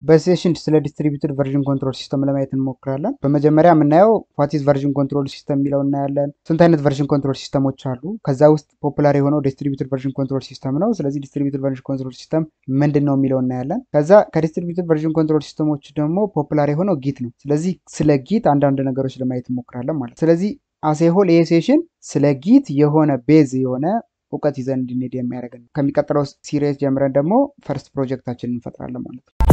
በሴሽን ስለ ዲስትሪቢዩትድ ቨርዥን ኮንትሮል ሲስተም ለማየት እንሞክራለን። በመጀመሪያ የምናየው ዋቲዝ ቨርዥን ኮንትሮል ሲስተም የሚለው እናያለን። ስንት አይነት ቨርዥን ኮንትሮል ሲስተሞች አሉ? ከዛ ውስጥ ፖፑላር የሆነው ዲስትሪቢዩትድ ቨርዥን ኮንትሮል ሲስተም ነው። ስለዚህ ዲስትሪቢዩትድ ቨርዥን ኮንትሮል ሲስተም ምንድን ነው የሚለው እናያለን። ከዛ ከዲስትሪቢዩትድ ቨርዥን ኮንትሮል ሲስተሞች ደግሞ ፖፑላር የሆነው ጊት ነው። ስለዚህ ስለ ጊት አንዳንድ ነገሮች ለማየት እንሞክራለን ማለት ስለዚህ አሴሆል ይሄ ሴሽን ስለ ጊት የሆነ ቤዝ የሆነ እውቀት ይዘን እንድንሄድ የሚያደርገን ከሚቀጥለው ሲሪየስ ጀምረን ደግሞ ፈርስት ፕሮጀክታችንን እንፈጥራለን ማለት ነው።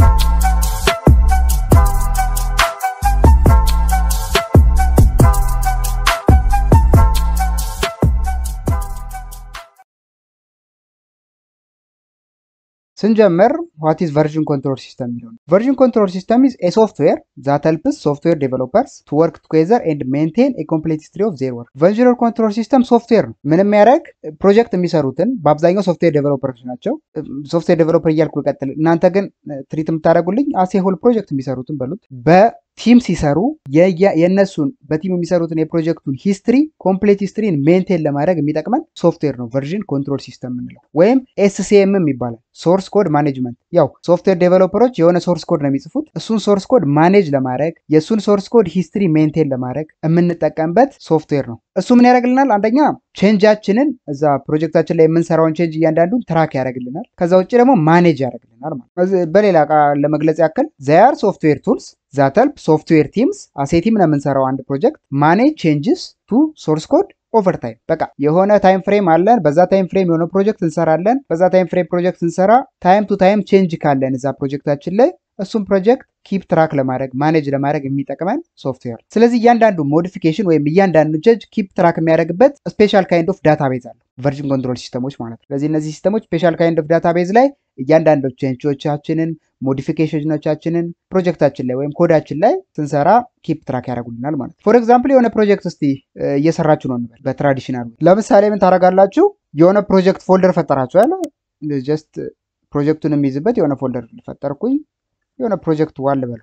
ስንጀምር ዋት ኢዝ ቨርዥን ኮንትሮል ሲስተም የሚለው ቨርዥን ኮንትሮል ሲስተም ኢዝ ኤ ሶፍትዌር ዛት ሄልፕስ ሶፍትዌር ዴቨሎፐርስ ቱ ወርክ ቱጌዘር ኤንድ ሜንቴን ኤ ኮምፕሌት ሂስትሪ ኦፍ ዜር ወርክ። ቨርዥን ኮንትሮል ሲስተም ሶፍትዌር ነው። ምን የሚያደርግ ፕሮጀክት የሚሰሩትን በአብዛኛው ሶፍትዌር ዴቨሎፐሮች ናቸው። ሶፍትዌር ዴቨሎፐር እያልኩ ልቀጥል። እናንተ ግን ትሪት የምታደርጉልኝ አሴ ሆል ፕሮጀክት የሚሰሩትን በሉት በቲም ሲሰሩ የእነሱን በቲም የሚሰሩትን የፕሮጀክቱን ሂስትሪ ኮምፕሌት ሂስትሪን ሜንቴን ለማድረግ የሚጠቅመን ሶፍትዌር ነው ቨርዥን ኮንትሮል ሲስተም የምንለው ወይም ኤስሲኤምም ይባላል። ሶርስ ኮድ ማኔጅመንት። ያው ሶፍትዌር ዴቨሎፐሮች የሆነ ሶርስ ኮድ ነው የሚጽፉት። እሱን ሶርስ ኮድ ማኔጅ ለማድረግ የእሱን ሶርስ ኮድ ሂስትሪ ሜንቴን ለማድረግ የምንጠቀምበት ሶፍትዌር ነው። እሱ ምን ያደርግልናል? አንደኛ ቼንጃችንን እዛ ፕሮጀክታችን ላይ የምንሰራውን ቼንጅ እያንዳንዱን ትራክ ያደርግልናል። ከዛ ውጭ ደግሞ ማኔጅ ያደርግልናል ማለት በሌላ ቃል ለመግለጽ ያክል ዘያር ሶፍትዌር ቱልስ ዛት ሄልፕ ሶፍትዌር ቲምስ አሴቲም ነው የምንሰራው አንድ ፕሮጀክት ማኔጅ ቼንጅስ ቱ ሶርስ ኮድ ኦቨር ታይም በቃ የሆነ ታይም ፍሬም አለን። በዛ ታይም ፍሬም የሆነ ፕሮጀክት እንሰራለን። በዛ ታይም ፍሬም ፕሮጀክት እንሰራ ታይም ቱ ታይም ቼንጅ ካለን እዛ ፕሮጀክታችን ላይ እሱም ፕሮጀክት ኪፕ ትራክ ለማድረግ ማኔጅ ለማድረግ የሚጠቅመን ሶፍትዌር። ስለዚህ እያንዳንዱ ሞዲፊኬሽን ወይም እያንዳንዱ ቼንጅ ኪፕ ትራክ የሚያደርግበት ስፔሻል ካይንድ ኦፍ ዳታቤዝ አለው ቨርዥን ኮንትሮል ሲስተሞች ማለት ነው። ስለዚህ እነዚህ ሲስተሞች ስፔሻል ካይንድ ኦፍ ዳታቤዝ ላይ እያንዳንዱ ቼንጆቻችንን ሞዲፊኬሽኖቻችንን ፕሮጀክታችን ላይ ወይም ኮዳችን ላይ ስንሰራ ኪፕ ትራክ ያደርጉልናል ማለት ነው። ፎር ኤግዛምፕል የሆነ ፕሮጀክት እስቲ እየሰራችሁ ነው እንበል። በትራዲሽናል ለምሳሌ ምን ታደርጋላችሁ? የሆነ ፕሮጀክት ፎልደር ፈጠራችሁ ያለ ጀስት ፕሮጀክቱን የሚይዝበት የሆነ ፎልደር ፈጠርኩኝ የሆነ ፕሮጀክት ዋል በለው።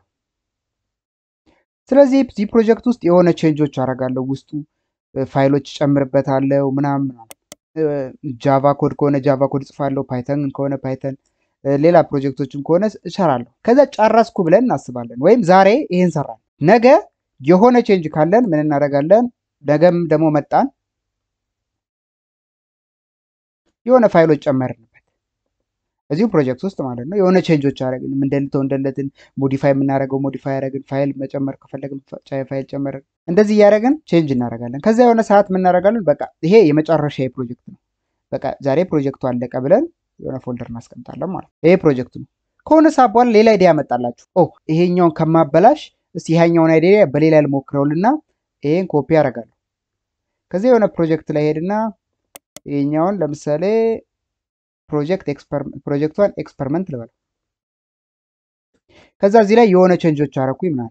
ስለዚህ እዚህ ፕሮጀክት ውስጥ የሆነ ቼንጆች አደርጋለሁ። ውስጡ ፋይሎች ጨምርበታለሁ ምናምን። ጃቫ ኮድ ከሆነ ጃቫ ኮድ እጽፋለሁ። ፓይተን ከሆነ ፓይተን፣ ሌላ ፕሮጀክቶችም ከሆነ እሰራለሁ። ከዛ ጨረስኩ ብለን እናስባለን። ወይም ዛሬ ይህን ሰራን፣ ነገ የሆነ ቼንጅ ካለን ምን እናደርጋለን? ነገም ደግሞ መጣን የሆነ ፋይሎች ጨመርንበት እዚሁ ፕሮጀክት ውስጥ ማለት ነው። የሆነ ቼንጆች አደረግን፣ እንደልተው እንደለትን ሞዲፋይ የምናደርገው ሞዲፋይ ያደረግን፣ ፋይል መጨመር ከፈለግን ፋይል ጨመርን። እንደዚህ እያደረግን ቼንጅ እናደርጋለን። ከዛ የሆነ ሰዓት የምናደርጋለን፣ በቃ ይሄ የመጨረሻ ፕሮጀክት ነው፣ በቃ ዛሬ ፕሮጀክቱ አለቀ ብለን የሆነ ፎልደር እናስቀምጣለን ማለት ነው። ይሄ ፕሮጀክቱ ነው። ከሆነ ሰዓት በኋላ ሌላ አይዲያ ያመጣላችሁ። ኦ ይሄኛውን ከማበላሽ እስቲ ይሄኛውን አይዲያ በሌላ ልሞክረውልና ይሄን ኮፒ አደርጋለሁ። ከዚህ የሆነ ፕሮጀክት ላይ ሄድና ይሄኛውን ለምሳሌ ፕሮጀክት ፕሮጀክቷን ኤክስፐሪመንት ልበል። ከዛ እዚህ ላይ የሆነ ቼንጆች አረኩኝ ምናምን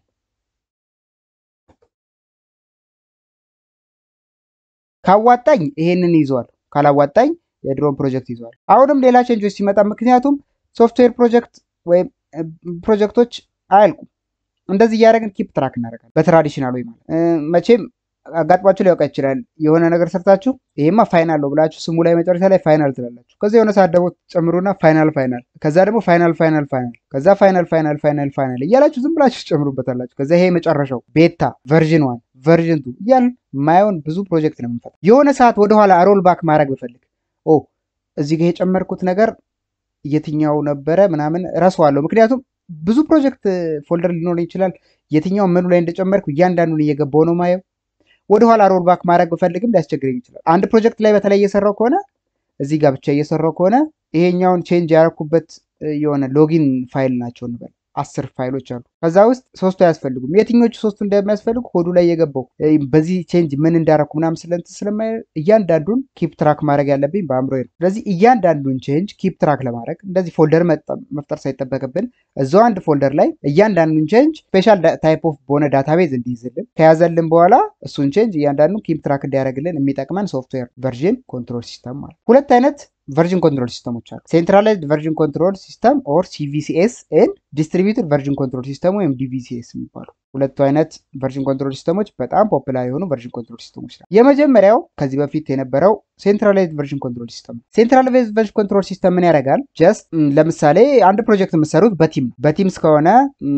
ካዋጣኝ ይሄንን ይዘዋል፣ ካላዋጣኝ የድሮን ፕሮጀክት ይዘዋል። አሁንም ሌላ ቼንጆች ሲመጣ ምክንያቱም ሶፍትዌር ፕሮጀክት ወይም ፕሮጀክቶች አያልቁም። እንደዚህ እያደረግን ኪፕ ትራክ እናደርጋለን በትራዲሽናል ወይ ማለት መቼም አጋጥሟችሁ ሊያውቃ ይችላል። የሆነ ነገር ሰርታችሁ ይሄማ ፋይናል ነው ብላችሁ ስሙ ላይ መጨረሻ ላይ ፋይናል ትላላችሁ። ከዛ የሆነ ሰዓት ደግሞ ጨምሩና ፋይናል ፋይናል፣ ከዛ ደግሞ ፋይናል ፋይናል ፋይናል፣ ከዛ ፋይናል ፋይናል ፋይናል ፋይናል እያላችሁ ዝም ብላችሁ ትጨምሩበታላችሁ። ከዛ ይሄ መጨረሻው ቤታ ቨርዥን ዋን ቨርዥን ቱ እያልን ማየውን ብዙ ፕሮጀክት ነው የምንፈጥረው። የሆነ ሰዓት ወደኋላ ሮል ባክ ማድረግ ብፈልግ ኦ እዚህ ጋር የጨመርኩት ነገር የትኛው ነበረ ምናምን እረሳዋለሁ። ምክንያቱም ብዙ ፕሮጀክት ፎልደር ሊኖር ይችላል። የትኛው ምኑ ላይ እንደጨመርኩ እያንዳንዱን እየገባው ነው ማየው ወደኋላ ሮል ባክ ማድረግ ብፈልግም ሊያስቸግረኝ ይችላል። አንድ ፕሮጀክት ላይ በተለይ እየሰራው ከሆነ እዚህ ጋር ብቻ እየሰራው ከሆነ ይሄኛውን ቼንጅ ያደረኩበት የሆነ ሎጊን ፋይል ናቸው እንበል አስር ፋይሎች አሉ። ከዛ ውስጥ ሶስቱ አያስፈልጉም። የትኞቹ ሶስቱ እንደሚያስፈልጉ ኮዱ ላይ የገባው በዚህ ቼንጅ ምን እንዳረኩ ምናምን ስለንት ስለማይ እያንዳንዱን ኪፕ ትራክ ማድረግ ያለብኝ በአእምሮ ነው። ስለዚህ እያንዳንዱን ቼንጅ ኪፕ ትራክ ለማድረግ እንደዚህ ፎልደር መፍጠር ሳይጠበቅብን እዛው አንድ ፎልደር ላይ እያንዳንዱን ቼንጅ ስፔሻል ታይፕ ኦፍ በሆነ ዳታቤዝ እንዲይዝልን ከያዘልን በኋላ እሱን ቼንጅ እያንዳንዱን ኪፕ ትራክ እንዲያደርግልን የሚጠቅመን ሶፍትዌር ቨርዥን ኮንትሮል ሲስተም ማለት ሁለት አይነት ቨርዥን ኮንትሮል ሲስተሞች አሉ። ሴንትራላይዝድ ቨርዥን ኮንትሮል ሲስተም ኦር ሲቪሲኤስ ኤንድ ዲስትሪቢዩትድ ቨርዥን ኮንትሮል ሲስተም ወይም ዲቪሲኤስ የሚባሉ ሁለቱ አይነት ቨርዥን ኮንትሮል ሲስተሞች በጣም ፖፑላር የሆኑ ቨርዥን ኮንትሮል ሲስተሞች ናቸው። የመጀመሪያው ከዚህ በፊት የነበረው ሴንትራላይዝድ ቨርዥን ኮንትሮል ሲስተም ነው። ሴንትራላይዝድ ቨርዥን ኮንትሮል ሲስተም ምን ያደርጋል? ጀስት ለምሳሌ አንድ ፕሮጀክት የምትሰሩት በቲም ነው። በቲም እስከሆነ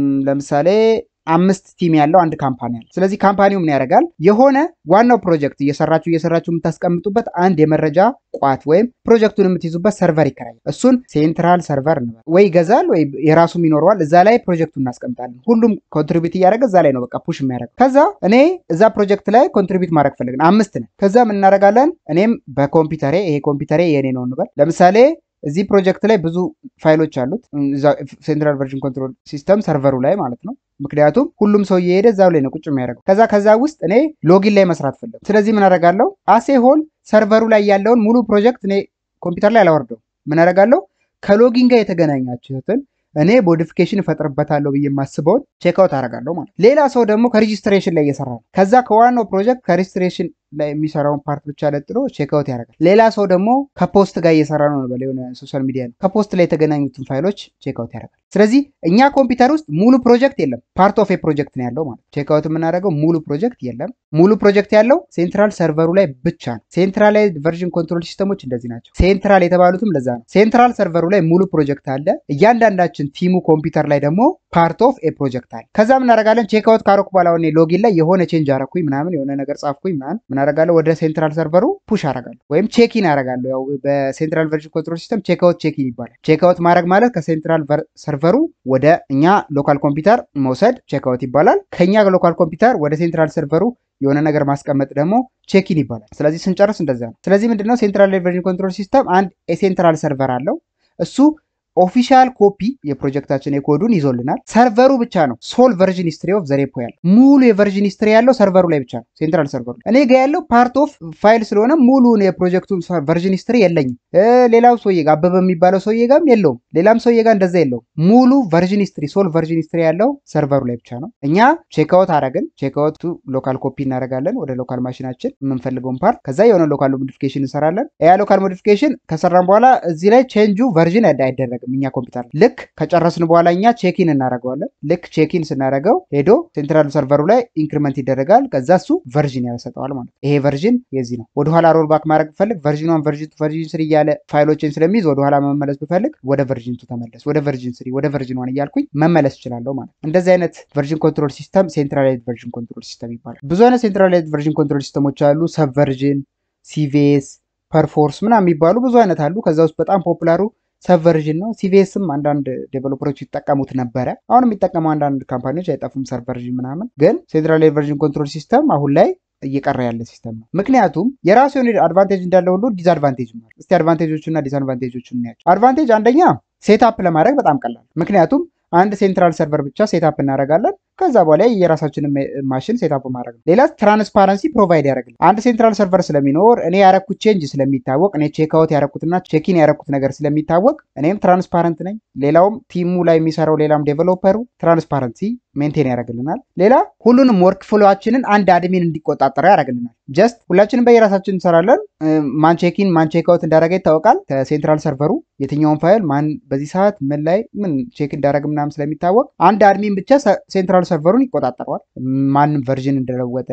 ለምሳሌ አምስት ቲም ያለው አንድ ካምፓኒ አለ። ስለዚህ ካምፓኒው ምን ያደርጋል? የሆነ ዋናው ፕሮጀክት እየሰራችሁ እየሰራችሁ የምታስቀምጡበት አንድ የመረጃ ቋት ወይም ፕሮጀክቱን የምትይዙበት ሰርቨር ይከራያል። እሱን ሴንትራል ሰርቨር እንበል ወይ ይገዛል ወይ የራሱም ይኖረዋል። እዛ ላይ ፕሮጀክቱን እናስቀምጣለን። ሁሉም ኮንትሪቢዩት እያደረገ እዛ ላይ ነው በቃ ፑሽ የሚያደርገው። ከዛ እኔ እዛ ፕሮጀክት ላይ ኮንትሪቢዩት ማድረግ ፈልግን አምስት ነን። ከዛ ምን እናደርጋለን? እኔም በኮምፒውተሬ ይሄ ኮምፒውተሬ የኔ ነው እንበል ለምሳሌ እዚህ ፕሮጀክት ላይ ብዙ ፋይሎች አሉት ሴንትራል ቨርዥን ኮንትሮል ሲስተም ሰርቨሩ ላይ ማለት ነው። ምክንያቱም ሁሉም ሰው እየሄደ እዛው ላይ ነው ቁጭ የሚያደርገው። ከዛ ከዛ ውስጥ እኔ ሎጊን ላይ መስራት ፈለጉ። ስለዚህ ምን አደርጋለሁ? አሴ ሆል ሰርቨሩ ላይ ያለውን ሙሉ ፕሮጀክት እኔ ኮምፒውተር ላይ አላወርደው። ምን አደርጋለሁ? ከሎጊን ጋር የተገናኛችሁትን እኔ ሞዲፊኬሽን እፈጥርበታለሁ ብዬ የማስበውን ቼክአውት አደርጋለሁ ማለት። ሌላ ሰው ደግሞ ከሬጂስትሬሽን ላይ እየሰራ ነው። ከዛ ከዋናው ፕሮጀክት ከሬጂስትሬሽን ላይ የሚሰራውን ፓርት ብቻ ለጥሎ ቼክአውት ያደርጋል። ሌላ ሰው ደግሞ ከፖስት ጋር እየሰራ ነው በለ የሆነ ሶሻል ሚዲያ ነው። ከፖስት ላይ የተገናኙትን ፋይሎች ቼክአውት ያደርጋል። ስለዚህ እኛ ኮምፒውተር ውስጥ ሙሉ ፕሮጀክት የለም፣ ፓርት ኦፍ ፕሮጀክት ነው ያለው ማለት። ቼክአውት የምናደርገው ሙሉ ፕሮጀክት የለም። ሙሉ ፕሮጀክት ያለው ሴንትራል ሰርቨሩ ላይ ብቻ ነው። ሴንትራላይዝድ ቨርዥን ኮንትሮል ሲስተሞች እንደዚህ ናቸው። ሴንትራል የተባሉትም ለዛ ነው። ሴንትራል ሰርቨሩ ላይ ሙሉ ፕሮጀክት አለ። እያንዳንዳችን ቲሙ ኮምፒውተር ላይ ደግሞ ፓርት ኦፍ ኤ ፕሮጀክት አለ። ከዛ ምናደርጋለን ቼክአውት ካረኩ በኋላ እኔ ሎጊን ላይ የሆነ ቼንጅ አረኩኝ ምናምን የሆነ ነገር ጻፍኩኝ ምናምን ምናደርጋለሁ ወደ ሴንትራል ሰርቨሩ ፑሽ አረጋለሁ ወይም ቼኪን አረጋለሁ። ያው በሴንትራል ቨርዥን ኮንትሮል ሲስተም ቼክአውት ቼኪን ይባላል። ቼክአውት ማድረግ ማለት ከሴንትራል ሰርቨሩ ወደ እኛ ሎካል ኮምፒውተር መውሰድ ቼክአውት ይባላል። ከኛ ሎካል ኮምፒውተር ወደ ሴንትራል ሰርቨሩ የሆነ ነገር ማስቀመጥ ደግሞ ቼኪን ይባላል። ስለዚህ ስንጨርስ እንደዛ ነው። ስለዚህ ምንድነው ሴንትራል ቨርዥን ኮንትሮል ሲስተም አንድ የሴንትራል ሰርቨር አለው እሱ ኦፊሻል ኮፒ የፕሮጀክታችን የኮዱን ይዞልናል። ሰርቨሩ ብቻ ነው ሶል ቨርዥን ሂስትሪ ኦፍ ዘሬፖ ያለው ሙሉ የቨርዥን ሂስትሪ ያለው ሰርቨሩ ላይ ብቻ ነው፣ ሴንትራል ሰርቨሩ ላይ። እኔ ጋ ያለው ፓርት ኦፍ ፋይል ስለሆነ ሙሉን የፕሮጀክቱ ቨርዥን ሂስትሪ የለኝም። ሌላው ሰውዬ ጋር አበበ የሚባለው ሰውዬ ጋርም የለውም፣ ሌላም ሰውዬ ጋር እንደዛ የለውም። ሙሉ ቨርዥን ሂስትሪ ሶል ቨርዥን ሂስትሪ ያለው ሰርቨሩ ላይ ብቻ ነው። እኛ ቼክአውት አረግን። ቼክአውቱ ሎካል ኮፒ እናደርጋለን ወደ ሎካል ማሽናችን የምንፈልገውን ፓርት፣ ከዛ የሆነ ሎካል ሞዲፊኬሽን እንሰራለን። ያ ሎካል ሞዲፊኬሽን ከሰራን በኋላ እዚህ ላይ ቼንጁ ቨርዥን አይደረግም እኛ ኮምፒውተር ልክ ከጨረስን በኋላ እኛ ቼኪን እናደርገዋለን። ልክ ቼኪን ስናደርገው ሄዶ ሴንትራል ሰርቨሩ ላይ ኢንክሪመንት ይደረጋል። ከዛ እሱ ቨርዥን ያሰጠዋል ማለት ነው። ይሄ ቨርዥን የዚህ ነው። ወደኋላ ሮል ባክ ማድረግ ብፈልግ ቨርዥን ዋን ቨርዥን ቱ ቨርዥን ስሪ እያለ ፋይሎችን ስለሚይዝ ወደኋላ መመለስ ብፈልግ ወደ ቨርዥን ቱ ተመለስ፣ ወደ ቨርዥን ስሪ፣ ወደ ቨርዥን ዋን እያልኩኝ መመለስ እችላለሁ ማለት ነው። እንደዚህ አይነት ቨርዥን ኮንትሮል ሲስተም ሴንትራላይዝድ ቨርዥን ኮንትሮል ሲስተም ይባላል። ብዙ አይነት ሴንትራላይዝድ ቨርዥን ኮንትሮል ሲስተሞች አሉ። ሰብ ቨርዥን፣ ሲቪኤስ፣ ፐርፎርስ ምናምን የሚባሉ ብዙ አይነት አሉ። ከዛ ውስጥ በጣም ፖፑላሩ ሰብቨርዥን ነው። ሲቪኤስም አንዳንድ ዴቨሎፐሮች ይጠቀሙት ነበረ። አሁን የሚጠቀሙ አንዳንድ ካምፓኒዎች አይጠፉም፣ ሰርቨርዥን ምናምን። ግን ሴንትራል ቨርዥን ኮንትሮል ሲስተም አሁን ላይ እየቀረ ያለ ሲስተም ነው። ምክንያቱም የራሱ የሆነ አድቫንቴጅ እንዳለ ሁሉ ዲስአድቫንቴጅ ነው። እስቲ አድቫንቴጆቹ እና ዲስአድቫንቴጆቹ እናያቸው። አድቫንቴጅ አንደኛ ሴታፕ ለማድረግ በጣም ቀላል፣ ምክንያቱም አንድ ሴንትራል ሰርቨር ብቻ ሴታፕ እናደርጋለን። ከዛ በኋላ የራሳችንን ማሽን ሴታፕ ማድረግ ነው። ሌላ ትራንስፓረንሲ ፕሮቫይድ ያደርግልን። አንድ ሴንትራል ሰርቨር ስለሚኖር እኔ ያረኩት ቼንጅ ስለሚታወቅ፣ እኔ ቼክአውት ያረኩትና ቼኪን ያረኩት ነገር ስለሚታወቅ እኔም ትራንስፓረንት ነኝ። ሌላውም ቲሙ ላይ የሚሰራው ሌላም ዴቨሎፐሩ ትራንስፓረንሲ ሜንቴን ያደርግልናል። ሌላ ሁሉንም ወርክ ፍሎችንን አንድ አድሚን እንዲቆጣጠረው ያደርግልናል። ጀስት ሁላችንም በየራሳችን እንሰራለን። ማን ቼኪን ማን ቼክአውት እንዳደረገ ይታወቃል። ከሴንትራል ሰርቨሩ የትኛውን ፋይል ማን በዚህ ሰዓት ምን ላይ ምን ቼክ እንዳደረግ ምናምን ስለሚታወቅ አንድ አድሚን ብቻ ሴንትራል ሰርቨሩን ይቆጣጠረዋል። ማንም ቨርዥን እንደለወጠ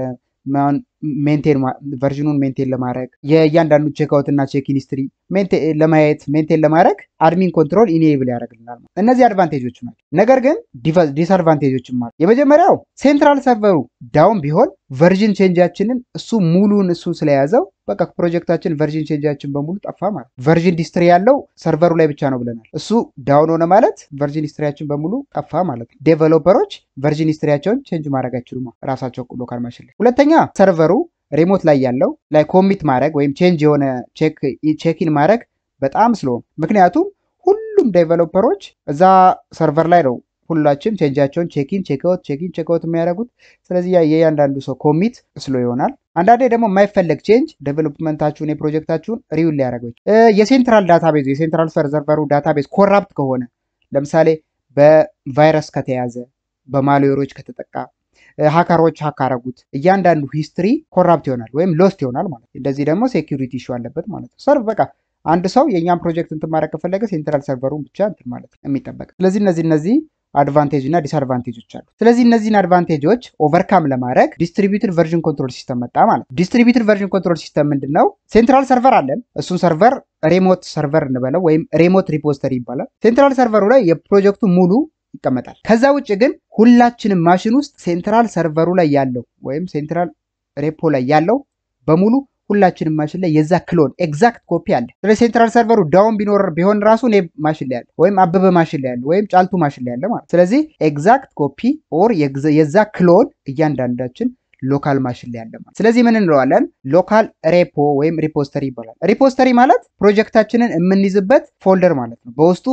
ሜንቴን ቨርዥኑን ሜንቴን ለማድረግ የእያንዳንዱ ቼክአውት እና ቼኪን ሂስትሪ ለማየት ሜንቴን ለማድረግ አድሚን ኮንትሮል ኢኔብል ያደርግልናል። እነዚህ አድቫንቴጆቹ ናቸው። ነገር ግን ዲስአድቫንቴጆችም አሉ። የመጀመሪያው ሴንትራል ሰርቨሩ ዳውን ቢሆን ቨርዥን ቼንጃችንን እሱ ሙሉን እሱ ስለያዘው በቃ ፕሮጀክታችን ቨርዥን ቼንጃችን በሙሉ ጠፋ ማለት ቨርዥን ሂስትሪ ያለው ሰርቨሩ ላይ ብቻ ነው ብለናል። እሱ ዳውን ሆነ ማለት ቨርዥን ሂስትሪያችን በሙሉ ጠፋ ማለት ነው። ዴቨሎፐሮች ቨርዥን ሂስትሪያቸውን ቼንጅ ማድረግ አይችሉም ራሳቸው ሎካል ማሽን ላይ። ሁለተኛ ሰርቨሩ ሪሞት ላይ ያለው ላይ ኮሚት ማድረግ ወይም ቼንጅ የሆነ ቼኪን ማድረግ በጣም ስለሆነ ምክንያቱም ሁሉም ዴቨሎፐሮች እዛ ሰርቨር ላይ ነው ሁላችን ቼንጃቸውን ቼኪን ቼክአውት ቼኪን ቼክአውት የሚያደርጉት። ስለዚህ የእያንዳንዱ ሰው ኮሚት ስሎ ይሆናል። አንዳንዴ ደግሞ የማይፈለግ ቼንጅ ዴቨሎፕመንታችሁን የፕሮጀክታችሁን ሪዊል ሊያደርገው የሴንትራል ዳታቤዝ የሴንትራል ሰርቨሩ ዳታቤዝ ኮራፕት ከሆነ ለምሳሌ በቫይረስ ከተያዘ በማልዌሮች ከተጠቃ ሀከሮች ሀክ አረጉት እያንዳንዱ ሂስትሪ ኮራፕት ይሆናል ወይም ሎስት ይሆናል ማለት ነው። እንደዚህ ደግሞ ሴኪሪቲ ኢሹ አለበት ማለት ነው። ሰርቭ በቃ አንድ ሰው የእኛን ፕሮጀክት እንትን ማድረግ ከፈለገ ሴንትራል ሰርቨሩን ብቻ እንትን ማለት ነው የሚጠበቅ። ስለዚህ እነዚህ እነዚህ አድቫንቴጅ እና ዲስአድቫንቴጆች አሉ። ስለዚህ እነዚህን አድቫንቴጆች ኦቨርካም ለማድረግ ዲስትሪቢዩትድ ቨርዥን ኮንትሮል ሲስተም መጣ ማለት ነው። ዲስትሪቢዩትድ ቨርዥን ኮንትሮል ሲስተም ምንድን ነው? ሴንትራል ሰርቨር አለን። እሱን ሰርቨር ሬሞት ሰርቨር እንበለው ወይም ሬሞት ሪፖስተሪ ይባላል። ሴንትራል ሰርቨሩ ላይ የፕሮጀክቱ ሙሉ ይቀመጣል። ከዛ ውጭ ግን ሁላችንም ማሽን ውስጥ ሴንትራል ሰርቨሩ ላይ ያለው ወይም ሴንትራል ሬፖ ላይ ያለው በሙሉ ሁላችንም ማሽን ላይ የዛ ክሎን ኤግዛክት ኮፒ አለ። ስለዚህ ሴንትራል ሰርቨሩ ዳውን ቢኖር ቢሆን ራሱ እኔ ማሽን ላይ ያለ ወይም አበበ ማሽን ላይ ያለ ወይም ጫልቱ ማሽን ላይ ያለ ማለት ስለዚህ ኤግዛክት ኮፒ ኦር የዛ ክሎን እያንዳንዳችን ሎካል ማሽን ላይ ያለ ማለት ስለዚህ ምን እንለዋለን? ሎካል ሬፖ ወይም ሪፖስተሪ ይባላል። ሪፖስተሪ ማለት ፕሮጀክታችንን የምንይዝበት ፎልደር ማለት ነው። በውስጡ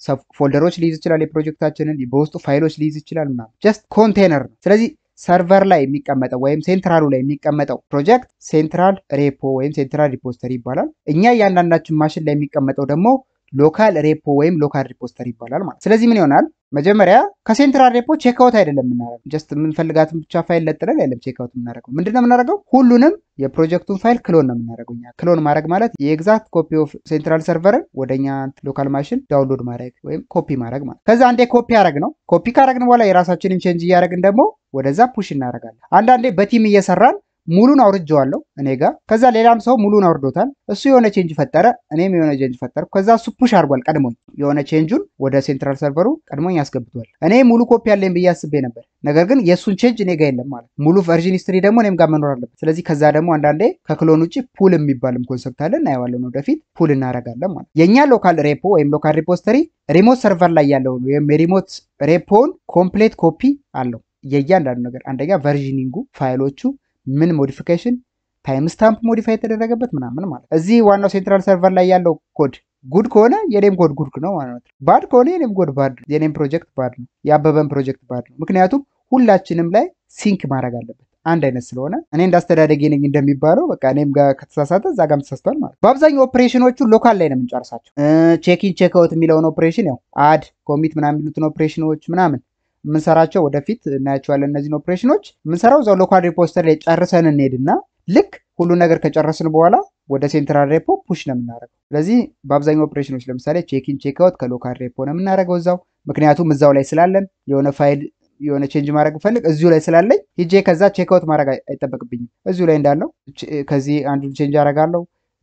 ፎልደሮች ሊይዝ ይችላል። የፕሮጀክታችንን በውስጡ ፋይሎች ሊይዝ ይችላል ምናምን ጀስት ኮንቴነር ነው። ስለዚህ ሰርቨር ላይ የሚቀመጠው ወይም ሴንትራሉ ላይ የሚቀመጠው ፕሮጀክት ሴንትራል ሬፖ ወይም ሴንትራል ሪፖስተሪ ይባላል። እኛ እያንዳንዳችን ማሽን ላይ የሚቀመጠው ደግሞ ሎካል ሬፖ ወይም ሎካል ሪፖስተሪ ይባላል ማለት። ስለዚህ ምን ይሆናል? መጀመሪያ ከሴንትራል ሬፖ ቼክአውት አይደለም የምናደርገው። ጀስት የምንፈልጋትን ብቻ ፋይል ለጥለን አይደለም ቼክአውት የምናደርገው። ምንድን ነው የምናደርገው? ሁሉንም የፕሮጀክቱን ፋይል ክሎን ነው የምናደርገው። እኛ ክሎን ማድረግ ማለት የኤግዛክት ኮፒ ኦፍ ሴንትራል ሰርቨርን ወደ እኛ ሎካል ማሽን ዳውንሎድ ማድረግ ወይም ኮፒ ማድረግ ማለት። ከዛ አንዴ ኮፒ አረግ ነው። ኮፒ ካረግን በኋላ የራሳችንን ቼንጅ እያደረግን ደግሞ ወደዛ ፑሽ እናደርጋለን። አንዳንዴ በቲም እየሰራን ሙሉን አውርጀዋለሁ እኔ ጋር። ከዛ ሌላም ሰው ሙሉን አውርዶታል። እሱ የሆነ ቼንጅ ፈጠረ፣ እኔም የሆነ ቼንጅ ፈጠርኩ። ከዛ እሱ ፑሽ አድርጓል ቀድሞኝ፣ የሆነ ቼንጁን ወደ ሴንትራል ሰርቨሩ ቀድሞኝ ያስገብቷል። እኔ ሙሉ ኮፒ አለኝ ብዬ አስቤ ነበር፣ ነገር ግን የእሱን ቼንጅ እኔ ጋር የለም ማለት ሙሉ ቨርዥን ሂስትሪ ደግሞ እኔም ጋር መኖር አለበት። ስለዚህ ከዛ ደግሞ አንዳንዴ ከክሎን ውጭ ፑል የሚባልም ኮንሰፕት አለ፣ እናየዋለን ወደፊት። ፑል እናደርጋለን ማለት የእኛ ሎካል ሬፖ ወይም ሎካል ሪፖስተሪ ሪሞት ሰርቨር ላይ ያለውን ወይም የሪሞት ሬፖውን ኮምፕሌት ኮፒ አለው የእያንዳንዱ ነገር አንደኛ ቨርዥኒንጉ ፋይሎቹ ምን ሞዲፊኬሽን ታይም ስታምፕ ሞዲፋይ የተደረገበት ምናምን ማለት እዚህ ዋናው ሴንትራል ሰርቨር ላይ ያለው ኮድ ጉድ ከሆነ የኔም ኮድ ጉድ ነው ማለት ነው። ባድ ከሆነ የኔም ኮድ ባድ ነው። የኔም ፕሮጀክት ባድ ነው። የአበበን ፕሮጀክት ባድ ነው። ምክንያቱም ሁላችንም ላይ ሲንክ ማድረግ አለበት አንድ አይነት ስለሆነ እኔ እንዳስተዳደጌ ነኝ እንደሚባለው በቃ እኔም ጋር ከተሳሳተ እዛ ጋርም ተሳስቷል ማለት በአብዛኛው ኦፕሬሽኖቹ ሎካል ላይ ነው የምንጨርሳቸው። ቼኪን ቼክአውት የሚለውን ኦፕሬሽን ያው አድ ኮሚት ምናምን የሚሉትን ኦፕሬሽኖች ምናምን የምንሰራቸው ወደፊት እናያቸዋለን። እነዚህን ኦፕሬሽኖች የምንሰራው እዛው ሎካል ሪፖስተር ላይ ጨርሰን እንሄድና ልክ ሁሉ ነገር ከጨረስን በኋላ ወደ ሴንትራል ሬፖ ፑሽ ነው የምናደርገው። ስለዚህ በአብዛኛው ኦፕሬሽኖች ለምሳሌ ቼኪን ቼክአውት ከሎካል ሬፖ ነው የምናደርገው እዛው፣ ምክንያቱም እዛው ላይ ስላለን የሆነ ፋይል የሆነ ቼንጅ ማድረግ ፈልግ እዚሁ ላይ ስላለኝ ሂጄ ከዛ ቼክአውት ማድረግ አይጠበቅብኝም። እዚሁ ላይ እንዳለው ከዚህ አንዱን ቼንጅ አደርጋለሁ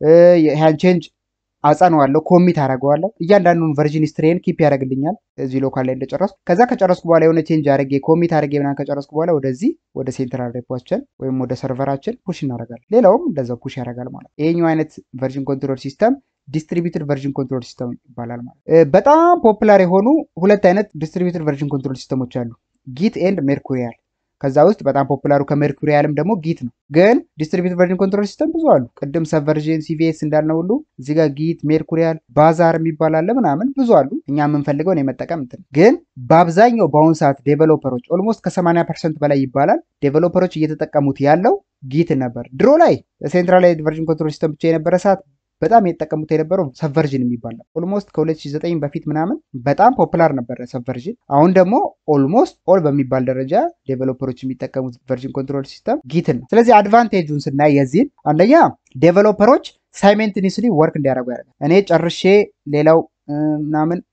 ያን ቼንጅ አጸነዋለሁ ኮሚት አደርገዋለሁ። እያንዳንዱን ቨርዥን ስትሬን ኪፕ ያደርግልኛል እዚህ ሎካል ላይ እንደጨረስኩ። ከዛ ከጨረስኩ በኋላ የሆነ ቼንጅ አድርጌ ኮሚት አድርጌ ምናምን ከጨረስኩ በኋላ ወደዚህ ወደ ሴንትራል ሬፖችን ወይም ወደ ሰርቨራችን ፑሽ እናደርጋለን። ሌላውም እንደዛው ፑሽ ያደርጋል ማለት። ይሄኛው አይነት ቨርዥን ኮንትሮል ሲስተም ዲስትሪቢዩትድ ቨርዥን ኮንትሮል ሲስተም ይባላል ማለት። በጣም ፖፑላር የሆኑ ሁለት አይነት ዲስትሪቢዩትድ ቨርዥን ኮንትሮል ሲስተሞች አሉ፣ ጊት ኤንድ ሜርኩሪያል። ከዛ ውስጥ በጣም ፖፑላሩ ከሜርኩሪያልም ደግሞ ጊት ነው። ግን ዲስትሪቢዩትድ ቨርዥን ኮንትሮል ሲስተም ብዙ አሉ። ቅድም ሰብቨርዥን ሲቪኤስ እንዳልነው ሁሉ እዚህ ጋር ጊት፣ ሜርኩሪያል፣ ባዛር የሚባል አለ ምናምን ብዙ አሉ። እኛ የምንፈልገውን የመጠቀም እንትን ግን በአብዛኛው በአሁኑ ሰዓት ዴቨሎፐሮች ኦልሞስት ከ80 ፐርሰንት በላይ ይባላል ዴቨሎፐሮች እየተጠቀሙት ያለው ጊት ነበር። ድሮ ላይ ሴንትራላይዝድ ቨርዥን ኮንትሮል ሲስተም ብቻ የነበረ ሰዓት በጣም የተጠቀሙት የነበረው ሰብቨርዥን የሚባል ነው። ኦልሞስት ከ2009 በፊት ምናምን በጣም ፖፑላር ነበረ ሰብቨርዥን። አሁን ደግሞ ኦልሞስት ኦል በሚባል ደረጃ ዴቨሎፐሮች የሚጠቀሙት ቨርዥን ኮንትሮል ሲስተም ጊትን ነው። ስለዚህ አድቫንቴጁን ስናይ የዚህን አንደኛ ዴቨሎፐሮች ሳይሜንትኒስሊ ወርክ እንዲያደርጉ ያደርጋል። እኔ ጨርሼ ሌላው ምናምን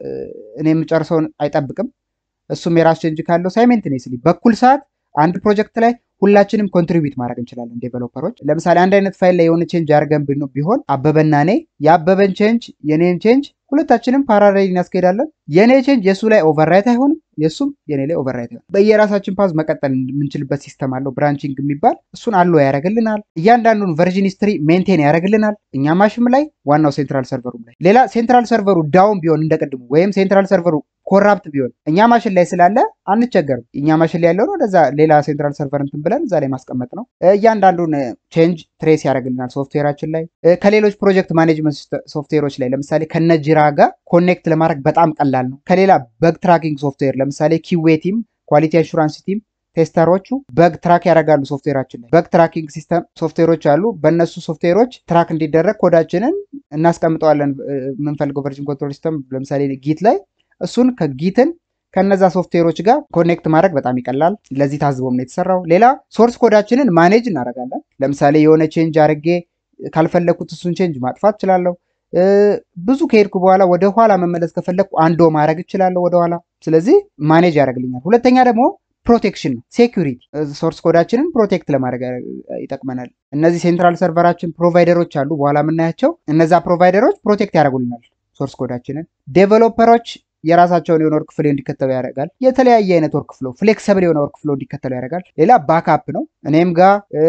እኔ የምጨርሰውን አይጠብቅም። እሱም የራሱ ቼንጅ ካለው ሳይሜንትኒስሊ በኩል ሰዓት አንድ ፕሮጀክት ላይ ሁላችንም ኮንትሪቢዩት ማድረግ እንችላለን። ዴቨሎፐሮች ለምሳሌ አንድ አይነት ፋይል ላይ የሆነ ቼንጅ አድርገን ቢሆን አበበና እኔ የአበበን ቼንጅ የኔን ቼንጅ ሁለታችንም ፓራሌል እናስኬዳለን። የእኔ ቼንጅ የእሱ ላይ ኦቨርራይት አይሆንም፣ የእሱም የኔ ላይ ኦቨርራይት አይሆንም። በየራሳችን ፓዝ መቀጠል የምንችልበት ሲስተም አለው። ብራንቺንግ የሚባል እሱን አሎ ያደርግልናል። እያንዳንዱን ቨርዥን ሂስትሪ ሜንቴን ያደርግልናል። እኛ ማሽም ላይ ዋናው ሴንትራል ሰርቨሩም ላይ ሌላ ሴንትራል ሰርቨሩ ዳውን ቢሆን እንደቅድሙ ወይም ሴንትራል ሰርቨሩ ኮራፕት ቢሆን እኛ ማሽን ላይ ስላለ አንቸገርም። እኛ ማሽን ላይ ያለውን ወደዛ ሌላ ሴንትራል ሰርቨር እንትን ብለን እዛ ላይ ማስቀመጥ ነው። እያንዳንዱን ቼንጅ ትሬስ ያደርግልናል ሶፍትዌራችን ላይ ከሌሎች ፕሮጀክት ማኔጅመንት ሶፍትዌሮች ላይ ለምሳሌ ከነጅራ ጋር ኮኔክት ለማድረግ በጣም ቀላል ነው። ከሌላ በግ ትራኪንግ ሶፍትዌር ለምሳሌ ኪዌ ቲም፣ ኳሊቲ አሹራንስ ቲም ቴስተሮቹ በግ ትራክ ያደርጋሉ ሶፍትዌራችን ላይ። በግ ትራኪንግ ሲስተም ሶፍትዌሮች አሉ። በእነሱ ሶፍትዌሮች ትራክ እንዲደረግ ኮዳችንን እናስቀምጠዋለን። የምንፈልገው ቨርዥን ኮንትሮል ሲስተም ለምሳሌ ጊት ላይ እሱን ከጊትን ከነዛ ሶፍትዌሮች ጋር ኮኔክት ማድረግ በጣም ይቀላል። ለዚህ ታዝቦም ነው የተሰራው። ሌላ ሶርስ ኮዳችንን ማኔጅ እናደርጋለን። ለምሳሌ የሆነ ቼንጅ አድርጌ ካልፈለግኩት እሱን ቼንጅ ማጥፋት እችላለሁ። ብዙ ከሄድኩ በኋላ ወደ ኋላ መመለስ ከፈለግኩ አንዶ ማድረግ እችላለሁ ወደኋላ። ስለዚህ ማኔጅ ያደርግልኛል። ሁለተኛ ደግሞ ፕሮቴክሽን ነው፣ ሴኩሪቲ ሶርስ ኮዳችንን ፕሮቴክት ለማድረግ ይጠቅመናል። እነዚህ ሴንትራል ሰርቨራችን ፕሮቫይደሮች አሉ፣ በኋላ የምናያቸው እነዛ ፕሮቫይደሮች ፕሮቴክት ያደርጉልናል ሶርስ ኮዳችንን። ዴቨሎፐሮች የራሳቸውን የሆነ ወርክ ፍሎ እንዲከተሉ ያደርጋል። የተለያየ አይነት ወርክ ፍሎ ፍሌክሰብል የሆነ ወርክ ፍሎ እንዲከተሉ ያደርጋል። ሌላ ባክአፕ ነው። እኔም ጋ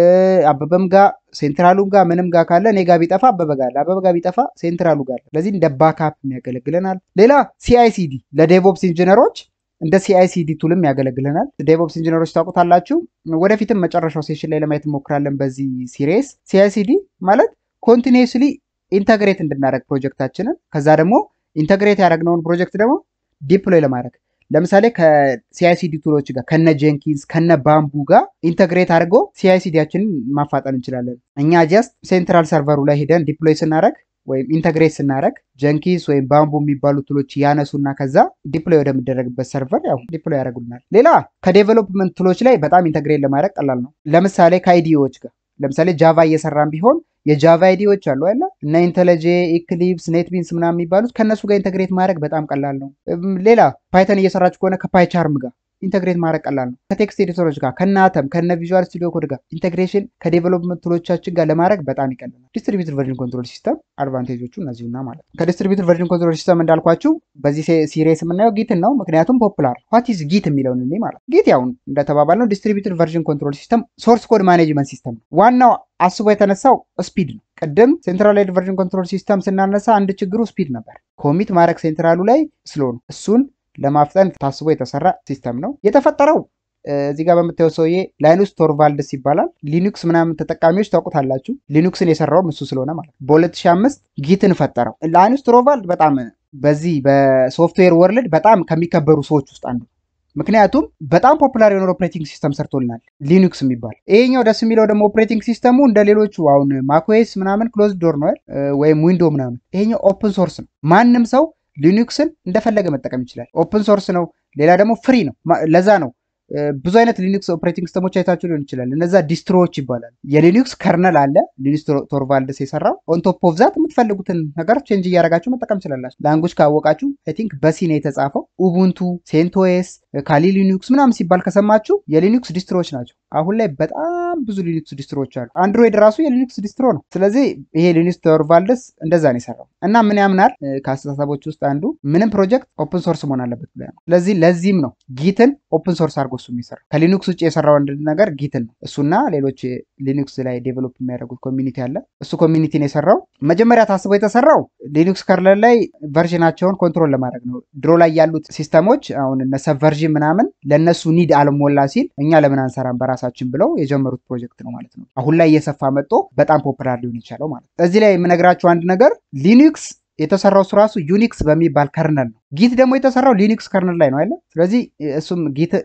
አበበም ጋ ሴንትራሉም ጋር ምንም ጋር ካለ እኔ ጋር ቢጠፋ አበበ ጋር አለ፣ አበበ ጋር ቢጠፋ ሴንትራሉ ጋር አለ። ስለዚህ እንደ ባክአፕ ያገለግለናል። ሌላ ሲአይሲዲ ለዴቮፕስ ኢንጂነሮች እንደ ሲአይሲዲ ቱልም ያገለግለናል። ዴቮፕስ ኢንጂነሮች ታውቁታላችሁ። ወደፊትም መጨረሻው ሴሽን ላይ ለማየት እንሞክራለን በዚህ ሲሪየስ። ሲአይሲዲ ማለት ኮንቲኒስሊ ኢንተግሬት እንድናደረግ ፕሮጀክታችንን ከዛ ደግሞ ኢንተግሬት ያደረግነውን ፕሮጀክት ደግሞ ዲፕሎይ ለማድረግ ለምሳሌ ከሲአይሲዲ ቱሎች ጋር ከነ ጀንኪንስ ከነ ባምቡ ጋር ኢንተግሬት አድርጎ ሲአይሲዲያችንን ማፋጠን እንችላለን። እኛ ጀስት ሴንትራል ሰርቨሩ ላይ ሄደን ዲፕሎይ ስናደረግ ወይም ኢንተግሬት ስናደረግ ጀንኪንስ ወይም ባምቡ የሚባሉ ቱሎች ያነሱና ከዛ ዲፕሎይ ወደሚደረግበት ሰርቨር ያው ዲፕሎይ ያደርጉልናል። ሌላ ከዴቨሎፕመንት ቱሎች ላይ በጣም ኢንተግሬት ለማድረግ ቀላል ነው። ለምሳሌ ከአይዲዎች ጋር ለምሳሌ ጃቫ እየሰራን ቢሆን የጃቫ አይዲዎች አሉ አለ እነ ኢንተለጄ፣ ኢክሊፕስ፣ ኔትቢንስ ምናምን የሚባሉት ከእነሱ ጋር ኢንተግሬት ማድረግ በጣም ቀላል ነው። ሌላ ፓይተን እየሰራችሁ ከሆነ ከፓይቻርም ጋር ኢንተግሬት ማድረግ ቀላል ነው። ከቴክስት ኤዲተሮች ጋር ከነ አተም ከነ ቪዥዋል ስቱዲዮ ኮድ ጋር ኢንተግሬሽን ከዴቨሎፕመንት ቱሎቻችን ጋር ለማድረግ በጣም ይቀልናል። ዲስትሪቢዩትድ ቨርዥን ኮንትሮል ሲስተም አድቫንቴጆቹ እነዚሁና ማለት ነው። ከዲስትሪቢዩትድ ቨርዥን ኮንትሮል ሲስተም እንዳልኳችሁ በዚህ ሲሪየስ የምናየው ጊትን ነው። ምክንያቱም ፖፑላር ዋት ኢዝ ጊት የሚለውን እኔ ማለት ጊት ያው እንደተባባል ነው ዲስትሪቢዩትድ ቨርዥን ኮንትሮል ሲስተም ሶርስ ኮድ ማኔጅመንት ሲስተም ነው። ዋናው አስቦ የተነሳው ስፒድ ነው። ቅድም ሴንትራላይዝድ ቨርዥን ኮንትሮል ሲስተም ስናነሳ አንድ ችግሩ ስፒድ ነበር። ኮሚት ማድረግ ሴንትራሉ ላይ ስሎ ነው። እሱን ለማፍጠን ታስቦ የተሰራ ሲስተም ነው የተፈጠረው። እዚህ ጋር በምታየው ሰውዬ ላይኑስ ቶርቫልድስ ይባላል። ሊኑክስ ምናምን ተጠቃሚዎች ታውቁታላችሁ። ሊኑክስን የሰራውም እሱ ስለሆነ ማለት ነው። በ2005 ጊትን ፈጠረው። ላይኑስ ቶርቫልድ በጣም በዚህ በሶፍትዌር ወርልድ በጣም ከሚከበሩ ሰዎች ውስጥ አንዱ ምክንያቱም በጣም ፖፑላር የሆነ ኦፕሬቲንግ ሲስተም ሰርቶልናል ሊኑክስ የሚባል ይሄኛው ደስ የሚለው ደግሞ ኦፕሬቲንግ ሲስተሙ እንደ ሌሎቹ አሁን ማክዌስ ምናምን ክሎዝ ዶር ነው ወይም ዊንዶ ምናምን ይሄኛው ኦፕን ሶርስ ነው ማንም ሰው ሊኑክስን እንደፈለገ መጠቀም ይችላል ኦፕን ሶርስ ነው ሌላ ደግሞ ፍሪ ነው ለዛ ነው ብዙ አይነት ሊኑክስ ኦፕሬቲንግ ሲስተሞች አይታችሁ ሊሆን ይችላል እነዛ ዲስትሮዎች ይባላል የሊኑክስ ከርነል አለ ሊኑክስ ቶርቫልድስ የሰራው ኦንቶፕ ኦፍ ዛት የምትፈልጉትን ነገር ቼንጅ እያደረጋችሁ መጠቀም ትችላላችሁ ላንጉጅ ካወቃችሁ አይ ቲንክ በሲ ነው የተጻፈው ኡቡንቱ ሴንቶስ ካሊ ሊኑክስ ምናምን ሲባል ከሰማችሁ የሊኑክስ ዲስትሮዎች ናቸው አሁን ላይ በጣም ብዙ ሊኑክስ ዲስትሮዎች አሉ አንድሮይድ ራሱ የሊኑክስ ዲስትሮ ነው ስለዚህ ይሄ ሊኑክስ ቶርቫልድስ እንደዛ ነው የሰራው እና ምን ያምናል ከአስተሳሰቦች ውስጥ አንዱ ምንም ፕሮጀክት ኦፕን ሶርስ መሆን አለበት ብለ ነው ስለዚህ ለዚህም ነው ጊትን ኦፕን ሶርስ አድርጎ እሱ የሚሰራው ከሊኑክስ ውጭ የሰራው አንድ ነገር ጊትን ነው እሱና ሌሎች ሊኑክስ ላይ ዴቨሎፕ የሚያደርጉት ኮሚኒቲ አለ እሱ ኮሚኒቲን የሰራው መጀመሪያ ታስቦ የተሰራው ሊኑክስ ከርነል ላይ ቨርዥናቸውን ኮንትሮል ለማድረግ ነው ድሮ ላይ ያሉት ሲስተሞች አሁን እነ ሰብቨርዥን ምናምን ለእነሱ ኒድ አልሞላ ሲል እኛ ለምን አንሰራም በራሳችን ብለው የጀመሩት ፕሮጀክት ነው ማለት ነው አሁን ላይ እየሰፋ መጥቶ በጣም ፖፑላር ሊሆን የቻለው ማለት ነው እዚህ ላይ የምነግራችሁ አንድ ነገር ሊኑክስ የተሰራው እሱ ራሱ ዩኒክስ በሚባል ከርነል ነው። ጊት ደግሞ የተሰራው ሊኒክስ ከርነል ላይ ነው አይደለ? ስለዚህ እሱም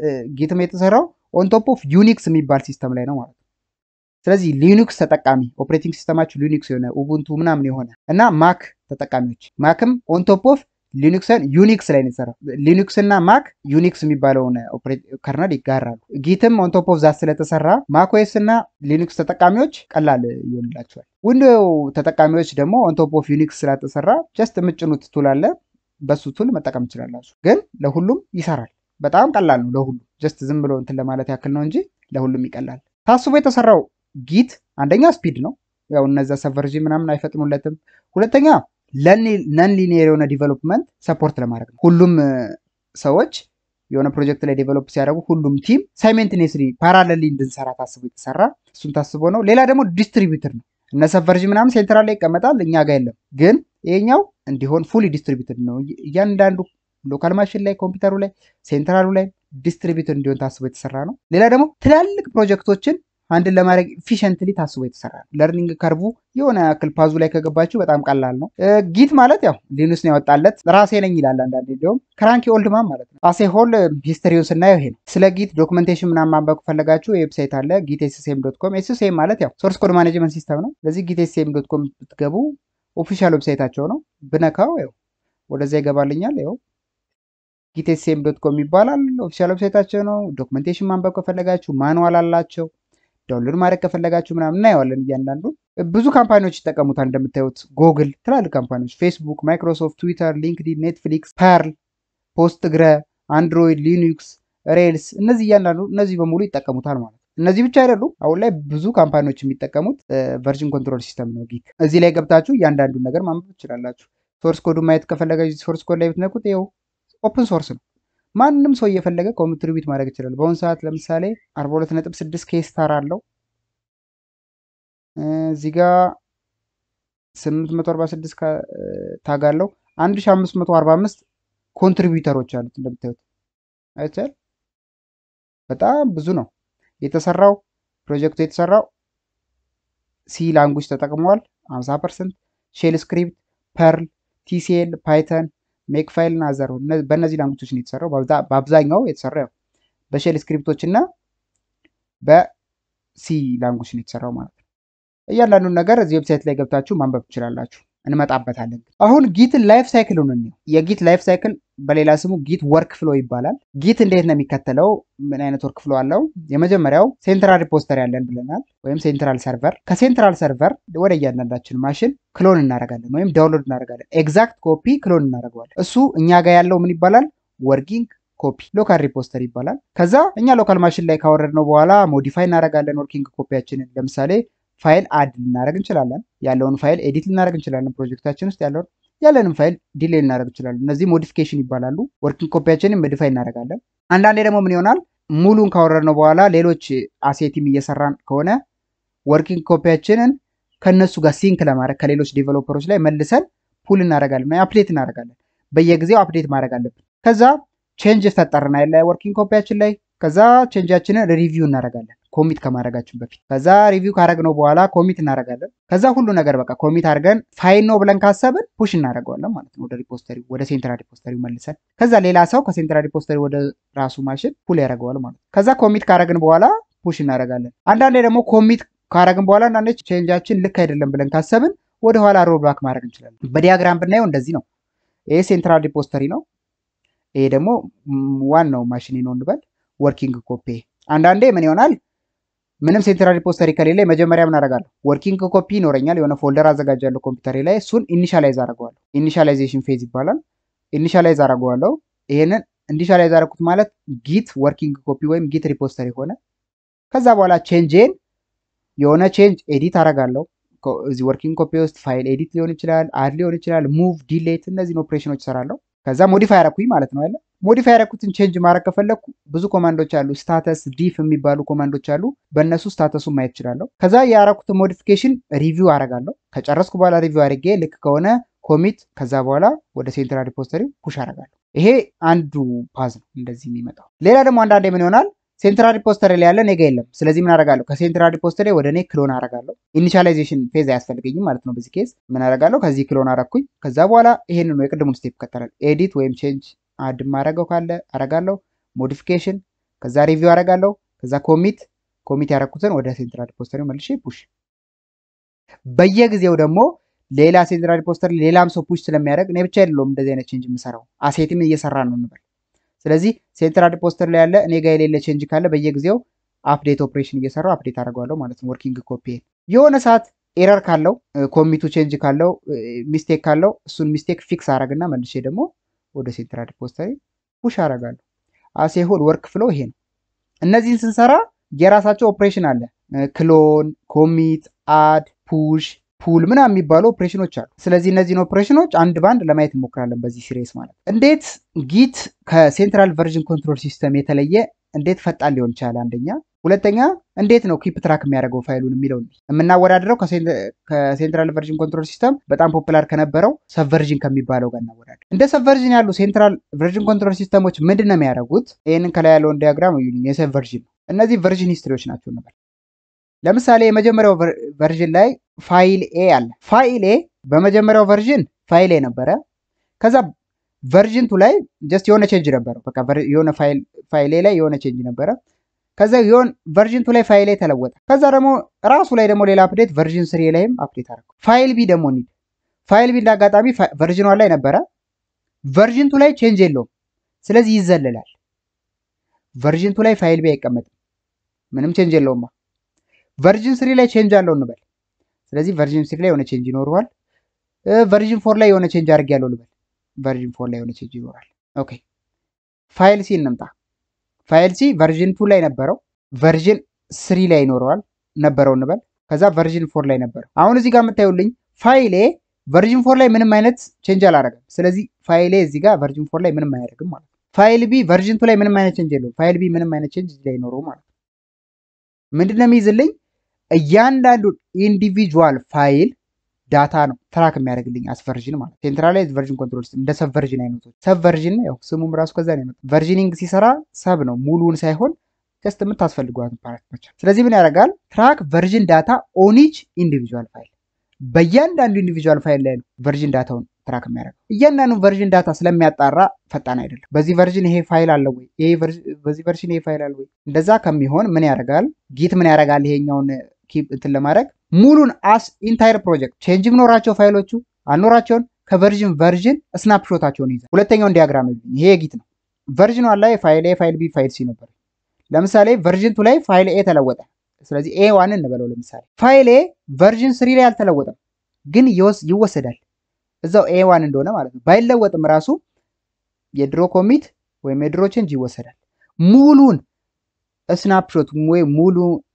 ጊትም የተሰራው ኦንቶፕ ኦፍ ዩኒክስ የሚባል ሲስተም ላይ ነው ማለት ነው። ስለዚህ ሊኒክስ ተጠቃሚ ኦፕሬቲንግ ሲስተማችሁ ሊኒክስ የሆነ ኡቡንቱ ምናምን የሆነ እና ማክ ተጠቃሚዎች ማክም ኦንቶፕ ኦፍ ሊኑክስን ዩኒክስ ላይ ነው የተሰራው። ሊኑክስ እና ማክ ዩኒክስ የሚባለውን ከርነል ይጋራሉ። ጊትም ኦንቶፕ ኦፍ ዛት ስለተሰራ ማክኦኤስ እና ሊኑክስ ተጠቃሚዎች ቀላል ይሆንላቸዋል። ዊንዶው ተጠቃሚዎች ደግሞ ኦንቶፕ ኦፍ ዩኒክስ ስላተሰራ ጀስት የምጭኑት ቱል አለ። በሱ ቱል መጠቀም ትችላላችሁ። ግን ለሁሉም ይሰራል። በጣም ቀላል ነው ለሁሉም። ጀስት ዝም ብሎ እንትን ለማለት ያክል ነው እንጂ ለሁሉም ይቀላል። ታስቦ የተሰራው ጊት አንደኛ ስፒድ ነው። ያው እነዛ ሰቨርጂ ምናምን አይፈጥኑለትም። ሁለተኛ ነን ሊኒየር የሆነ ዲቨሎፕመንት ሰፖርት ለማድረግ ነው። ሁሉም ሰዎች የሆነ ፕሮጀክት ላይ ዴቨሎፕ ሲያደርጉ ሁሉም ቲም ሳይሜንትኔስሊ ፓራለሊ እንድንሰራ ታስቦ የተሰራ እሱን ታስቦ ነው። ሌላ ደግሞ ዲስትሪቢዩትር ነው። እነ ሰቨርጂ ምናምን ሴንትራል ላይ ይቀመጣል፣ እኛ ጋር የለም። ግን ይሄኛው እንዲሆን ፉሊ ዲስትሪቢዩትድ ነው። እያንዳንዱ ሎካል ማሽን ላይ ኮምፒውተሩ ላይ ሴንትራሉ ላይ ዲስትሪቢዩትድ እንዲሆን ታስቦ የተሰራ ነው። ሌላ ደግሞ ትላልቅ ፕሮጀክቶችን አንድን ለማድረግ ኢፊሽንትሊ ታስቦ የተሰራ ነው። ለርኒንግ ከርቡ የሆነ ያክል ፓዙ ላይ ከገባችሁ በጣም ቀላል ነው። ጊት ማለት ያው ሊኑስ ነው ያወጣለት ራሴ ነኝ ይላል አንዳንዴ። እንዲሁም ክራንኪ ኦልድማን ማለት ነው። አሴ ሆል ሂስትሪውን ስናየው ይሄ ነው። ስለ ጊት ዶክመንቴሽን ምናምን ማንበብ ከፈለጋችሁ ዌብሳይት አለ ጊት ኤስሴም ዶት ኮም። ኤስሴም ማለት ያው ሶርስ ኮድ ማኔጅመንት ሲስተም ነው። ስለዚህ ጊት ኤስሴም ዶት ኮም ብትገቡ ኦፊሻል ዌብሳይታቸው ነው። ብነካው ያው ወደዛ ይገባልኛል። ያው ጊት ኤስሴም ዶት ኮም ይባላል። ኦፊሻል ዌብሳይታቸው ነው። ዶክመንቴሽን ማንበብ ከፈለጋችሁ ማንዋል አላቸው። ዳውንሎድ ማድረግ ከፈለጋችሁ ምናምን እናየዋለን። እያንዳንዱ ብዙ ካምፓኒዎች ይጠቀሙታል። እንደምታዩት ጎግል፣ ትላልቅ ካምፓኒዎች ፌስቡክ፣ ማይክሮሶፍት፣ ትዊተር፣ ሊንክዲን፣ ኔትፍሊክስ፣ ፐርል፣ ፖስትግረ፣ አንድሮይድ፣ ሊኑክስ፣ ሬልስ እነዚህ እያንዳንዱ እነዚህ በሙሉ ይጠቀሙታል ማለት ነው። እነዚህ ብቻ አይደሉም። አሁን ላይ ብዙ ካምፓኒዎች የሚጠቀሙት ቨርዥን ኮንትሮል ሲስተም ነው ጊት። እዚህ ላይ ገብታችሁ እያንዳንዱን ነገር ማንበብ ትችላላችሁ። ሶርስ ኮዱ ማየት ከፈለጋችሁ ሶርስ ኮድ ላይ ብትነኩት ይኸው ኦፕን ሶርስ ነው። ማንም ሰው እየፈለገ ኮንትሪቢዩት ማድረግ ይችላል። በአሁኑ ሰዓት ለምሳሌ 42.6 ኬ ስታር አለው። እዚህ ጋር 846 ታግ አለው። 1545 ኮንትሪቢዩተሮች አሉት እንደምታዩት አይቻል። በጣም ብዙ ነው የተሰራው። ፕሮጀክቱ የተሰራው ሲ ላንጉጅ ተጠቅመዋል 50 ፐርሰንት፣ ሼል ስክሪፕት፣ ፐርል፣ ቲሲኤል፣ ፓይተን ሜክ ፋይል እና አዘር በእነዚህ ላንጉጆች ነው የተሰራው። በአብዛኛው የተሰራው በሼል ስክሪፕቶች እና በሲ ላንጉጅ ነው የተሰራው ማለት ነው። እያንዳንዱን ነገር እዚህ ዌብሳይት ላይ ገብታችሁ ማንበብ ትችላላችሁ። እንመጣበታለን። አሁን ጊትን ላይፍ ሳይክሉን እንየው። የጊት ላይፍ ሳይክል በሌላ ስሙ ጊት ወርክ ፍሎ ይባላል። ጊት እንዴት ነው የሚከተለው? ምን አይነት ወርክ ፍሎ አለው? የመጀመሪያው ሴንትራል ሪፖስተሪ ያለን ብለናል፣ ወይም ሴንትራል ሰርቨር። ከሴንትራል ሰርቨር ወደ እያንዳንዳችን ማሽን ክሎን እናደርጋለን ወይም ዳውንሎድ እናደርጋለን። ኤግዛክት ኮፒ ክሎን እናደርገዋለን። እሱ እኛ ጋር ያለው ምን ይባላል? ወርኪንግ ኮፒ ሎካል ሪፖስተሪ ይባላል። ከዛ እኛ ሎካል ማሽን ላይ ካወረድነው በኋላ ሞዲፋይ እናደርጋለን ወርኪንግ ኮፒያችንን ለምሳሌ ፋይል አድ ልናደርግ እንችላለን። ያለውን ፋይል ኤዲት ልናደርግ እንችላለን። ፕሮጀክታችን ውስጥ ያለውን ያለንም ፋይል ዲሌይ ልናደርግ እንችላለን። እነዚህ ሞዲፊኬሽን ይባላሉ። ወርኪንግ ኮፒያችንን ሞዲፋይ እናደርጋለን። አንዳንዴ ደግሞ ምን ይሆናል ሙሉን ካወረድነው በኋላ ሌሎች አሴቲም እየሰራን ከሆነ ወርኪንግ ኮፒያችንን ከእነሱ ጋር ሲንክ ለማድረግ ከሌሎች ዴቨሎፐሮች ላይ መልሰን ፑል እናደርጋለን፣ አፕዴት እናደርጋለን። በየጊዜው አፕዴት ማድረግ አለብን። ከዛ ቼንጅ ፈጠርና ያለ ወርኪንግ ኮፒያችን ላይ ከዛ ቼንጃችንን ሪቪው እናደርጋለን ኮሚት ከማድረጋችን በፊት ከዛ ሪቪው ካደረግነው በኋላ ኮሚት እናደርጋለን። ከዛ ሁሉ ነገር በቃ ኮሚት አድርገን ፋይል ነው ብለን ካሰብን ፑሽ እናደርገዋለን ማለት ነው ወደ ሪፖስተሪ ወደ ሴንትራል ሪፖስተሪ መልሰን። ከዛ ሌላ ሰው ከሴንትራል ሪፖስተሪ ወደ ራሱ ማሽን ፑል ያደርገዋል ማለት ነው። ከዛ ኮሚት ካደረግን በኋላ ፑሽ እናደርጋለን። አንዳንዴ ደግሞ ኮሚት ካደረግን በኋላ አንዳንዴ ቼንጃችን ልክ አይደለም ብለን ካሰብን ወደኋላ ሮል ባክ ማድረግ እንችላለን። በዲያግራም ብናየው እንደዚህ ነው። ይሄ ሴንትራል ሪፖስተሪ ነው። ይሄ ደግሞ ዋናው ማሽን ነው እንበል ወርኪንግ ኮፒ። አንዳንዴ ምን ይሆናል ምንም ሴንትራል ሪፖስተሪ ከሌለ መጀመሪያ ምን አደርጋለሁ? ወርኪንግ ኮፒ ይኖረኛል። የሆነ ፎልደር አዘጋጃለሁ ኮምፒውተሬ ላይ እሱን ኢኒሻላይዝ አደርገዋለሁ። ኢኒሻላይዜሽን ፌዝ ይባላል። ኢኒሻላይዝ አደርገዋለሁ። ይሄንን ኢኒሻላይዝ አደረኩት ማለት ጊት ወርኪንግ ኮፒ ወይም ጊት ሪፖስተሪ ሆነ። ከዛ በኋላ ቼንጅን የሆነ ቼንጅ ኤዲት አደርጋለሁ። እዚህ ወርኪንግ ኮፒ ውስጥ ፋይል ኤዲት ሊሆን ይችላል፣ አድ ሊሆን ይችላል፣ ሙቭ፣ ዲሌት እነዚህን ኦፕሬሽኖች እሰራለሁ። ከዛ ሞዲፋይ አደረኩኝ ማለት ነው ያለ ሞዲፋይ ያደረኩትን ቼንጅ ማድረግ ከፈለግኩ ብዙ ኮማንዶች አሉ። ስታተስ ዲፍ የሚባሉ ኮማንዶች አሉ። በእነሱ ስታተሱን ማየት እችላለሁ። ከዛ ያደረኩትን ሞዲፊኬሽን ሪቪው አደርጋለሁ። ከጨረስኩ በኋላ ሪቪው አድርጌ ልክ ከሆነ ኮሚት፣ ከዛ በኋላ ወደ ሴንትራል ሪፖስተሪ ፑሽ አደርጋለሁ። ይሄ አንዱ ፓዝ ነው እንደዚህ የሚመጣው። ሌላ ደግሞ አንዳንዴ ምን ይሆናል ሴንትራል ሪፖስተሪ ላይ ያለ ኔጋ የለም። ስለዚህ ምን አደርጋለሁ? ከሴንትራል ሪፖስተሪ ወደ እኔ ክሎን አደርጋለሁ። ኢኒሻላይዜሽን ፌዝ አያስፈልገኝም ማለት ነው። በዚህ ኬዝ ምን አደርጋለሁ? ከዚህ ክሎን አደረኩኝ። ከዛ በኋላ ይሄንን ነው የቅድሙን ስቴፕ ይከተላል። ኤዲት ወይም ቼንጅ አድ ማድረገው ካለ አረጋለሁ። ሞዲፊኬሽን ከዛ ሪቪው አረጋለሁ። ከዛ ኮሚት ኮሚት ያደረኩትን ወደ ሴንትራል ሪፖስተሪ መልሼ ፑሽ። በየጊዜው ደግሞ ሌላ ሴንትራል ሪፖስተሪ ሌላም ሰው ፑሽ ስለሚያደርግ እኔ ብቻ አይደለሁም እንደዚህ አይነት ቼንጅ የምሰራው አሴትም እየሰራ ነው እንበል። ስለዚህ ሴንትራል ሪፖስተሪ ላይ ያለ እኔ ጋር የሌለ ቼንጅ ካለ በየጊዜው አፕዴት ኦፕሬሽን እየሰራው አፕዴት አደርገዋለሁ ማለት ነው። ወርኪንግ ኮፒ የሆነ ሰዓት ኤረር ካለው ኮሚቱ ቼንጅ ካለው ሚስቴክ ካለው እሱን ሚስቴክ ፊክስ አረግና መልሼ ደግሞ ወደ ሴንትራል ሪፖስተሪ ፑሽ አደርጋለሁ። አሴ ሆል ወርክ ፍሎ ይሄ ነው። እነዚህን ስንሰራ የራሳቸው ኦፕሬሽን አለ። ክሎን፣ ኮሚት፣ አድ፣ ፑሽ፣ ፑል ምናምን የሚባሉ ኦፕሬሽኖች አሉ። ስለዚህ እነዚህን ኦፕሬሽኖች አንድ ባንድ ለማየት እንሞክራለን በዚህ ሲሪየስ ማለት እንዴት ጊት ከሴንትራል ቨርዥን ኮንትሮል ሲስተም የተለየ እንዴት ፈጣን ሊሆን ይችላል? አንደኛ ሁለተኛ እንዴት ነው ኪፕ ትራክ የሚያደርገው ፋይሉን የሚለው የምናወዳድረው ከሴንትራል ቨርዥን ኮንትሮል ሲስተም በጣም ፖፑላር ከነበረው ሰብቨርዥን ከሚባለው ጋር እናወዳድር። እንደ ሰብቨርዥን ያሉ ሴንትራል ቨርዥን ኮንትሮል ሲስተሞች ምንድን ነው የሚያደርጉት? ይህንን ከላይ ያለውን ዲያግራም የሰብቨርዥን ነው። እነዚህ ቨርዥን ሂስትሪዎች ናቸው እንበል። ለምሳሌ የመጀመሪያው ቨርዥን ላይ ፋይል ኤ አለ። ፋይል ኤ በመጀመሪያው ቨርዥን ፋይል ኤ ነበረ። ከዛ ቨርዥን ቱ ላይ ጀስት የሆነ ቼንጅ ነበረው። በቃ የሆነ ፋይል ኤ ላይ የሆነ ቼንጅ ነበረ። ከዛ የሆን ቨርዥን ቱ ላይ ፋይል ኤ ተለወጠ። ከዛ ደግሞ ራሱ ላይ ደግሞ ሌላ አፕዴት ቨርዥን ስሪ ላይም አፕዴት አደረገው። ፋይል ቢ ደግሞ ኒድ ፋይል ቢ እንዳጋጣሚ ቨርዥን ዋን ላይ ነበረ። ቨርዥን ቱ ላይ ቼንጅ የለውም። ስለዚህ ይዘልላል። ቨርዥን ቱ ላይ ፋይል ቢ አይቀመጥም። ምንም ቼንጅ የለውማ። ቨርዥን ስሪ ላይ ቼንጅ አለው እንበል። ስለዚህ ቨርዥን ስሪ ላይ የሆነ ቼንጅ ይኖረዋል። ቨርዥን ፎር ላይ የሆነ ቼንጅ አድርጌያለሁ ልበል። ቨርዥን ፎር ላይ የሆነ ቼንጅ ይኖራል። ኦኬ ፋይል ሲ እንምጣ። ፋይል ሲ ቨርዥን ቱ ላይ ነበረው፣ ቨርዥን ስሪ ላይ ይኖረዋል ነበረው እንበል። ከዛ ቨርዥን ፎር ላይ ነበረው። አሁን እዚህ ጋር የምታዩልኝ ፋይሌ ቨርዥን ፎር ላይ ምንም አይነት ቼንጅ አላደረገም። ስለዚህ ፋይሌ እዚህ ጋር ቨርዥን ፎር ላይ ምንም አያደርግም ማለት ነው። ፋይል ቢ ቨርዥን ቱ ላይ ምንም አይነት ቼንጅ የለውም። ፋይል ቢ ምንም አይነት ቼንጅ እዚህ ላይ ይኖረው ማለት ነው። ምንድነው የሚይዝልኝ? እያንዳንዱ ኢንዲቪጁዋል ፋይል ዳታ ነው ትራክ የሚያደርግልኝ አስ ቨርዥን ማለት ሴንትራላይዝ ቨርዥን ኮንትሮል ሲስተም እንደ ሰብ ቨርዥን አይነቶች ሰብ ቨርዥን ያው ስሙም ራሱ ከዛ ነው የመጣው። ቨርዥኒንግ ሲሰራ ሰብ ነው ሙሉውን ሳይሆን ጀስት የምታስፈልጓትን ፓርት ብቻ። ስለዚህ ምን ያደርጋል? ትራክ ቨርዥን ዳታ ኦኒች ኢንዲቪጁዋል ፋይል በእያንዳንዱ ኢንዲቪጁዋል ፋይል ላይ ነው ቨርዥን ዳታውን ትራክ የሚያደርገው። እያንዳንዱ ቨርዥን ዳታ ስለሚያጣራ ፈጣን አይደለም። በዚህ ቨርዥን ይሄ ፋይል አለ ወይ፣ በዚህ ቨርዥን ይሄ ፋይል አለ ወይ፣ እንደዛ ከሚሆን ምን ያደርጋል? ጊት ምን ያደርጋል? ይሄኛውን ኪፕ እንትን ለማድረግ ሙሉን አስ ኢንታይር ፕሮጀክት ቼንጅ ኖራቸው ፋይሎቹ አልኖራቸውን ከቨርዥን ቨርዥን ስናፕሾታቸውን ይዛል። ሁለተኛውን ዲያግራም ይልኝ ይሄ ጊት ነው። ቨርዥን ዋን ላይ ፋይል ኤ ፋይል ቢ ፋይል ሲ ነበር። ለምሳሌ ቨርዥን ቱ ላይ ፋይል ኤ ተለወጠ። ስለዚህ ኤ ዋን እንበለው ለምሳሌ ፋይል ኤ ቨርዥን ስሪ ላይ አልተለወጠም፣ ግን ይወሰዳል እዛው ኤ ዋን እንደሆነ ማለት ነው። ባይለወጥም ራሱ የድሮ ኮሚት ወይም የድሮ ቼንጅ ይወሰዳል። ሙሉን ስናፕሾት ወይም ሙሉ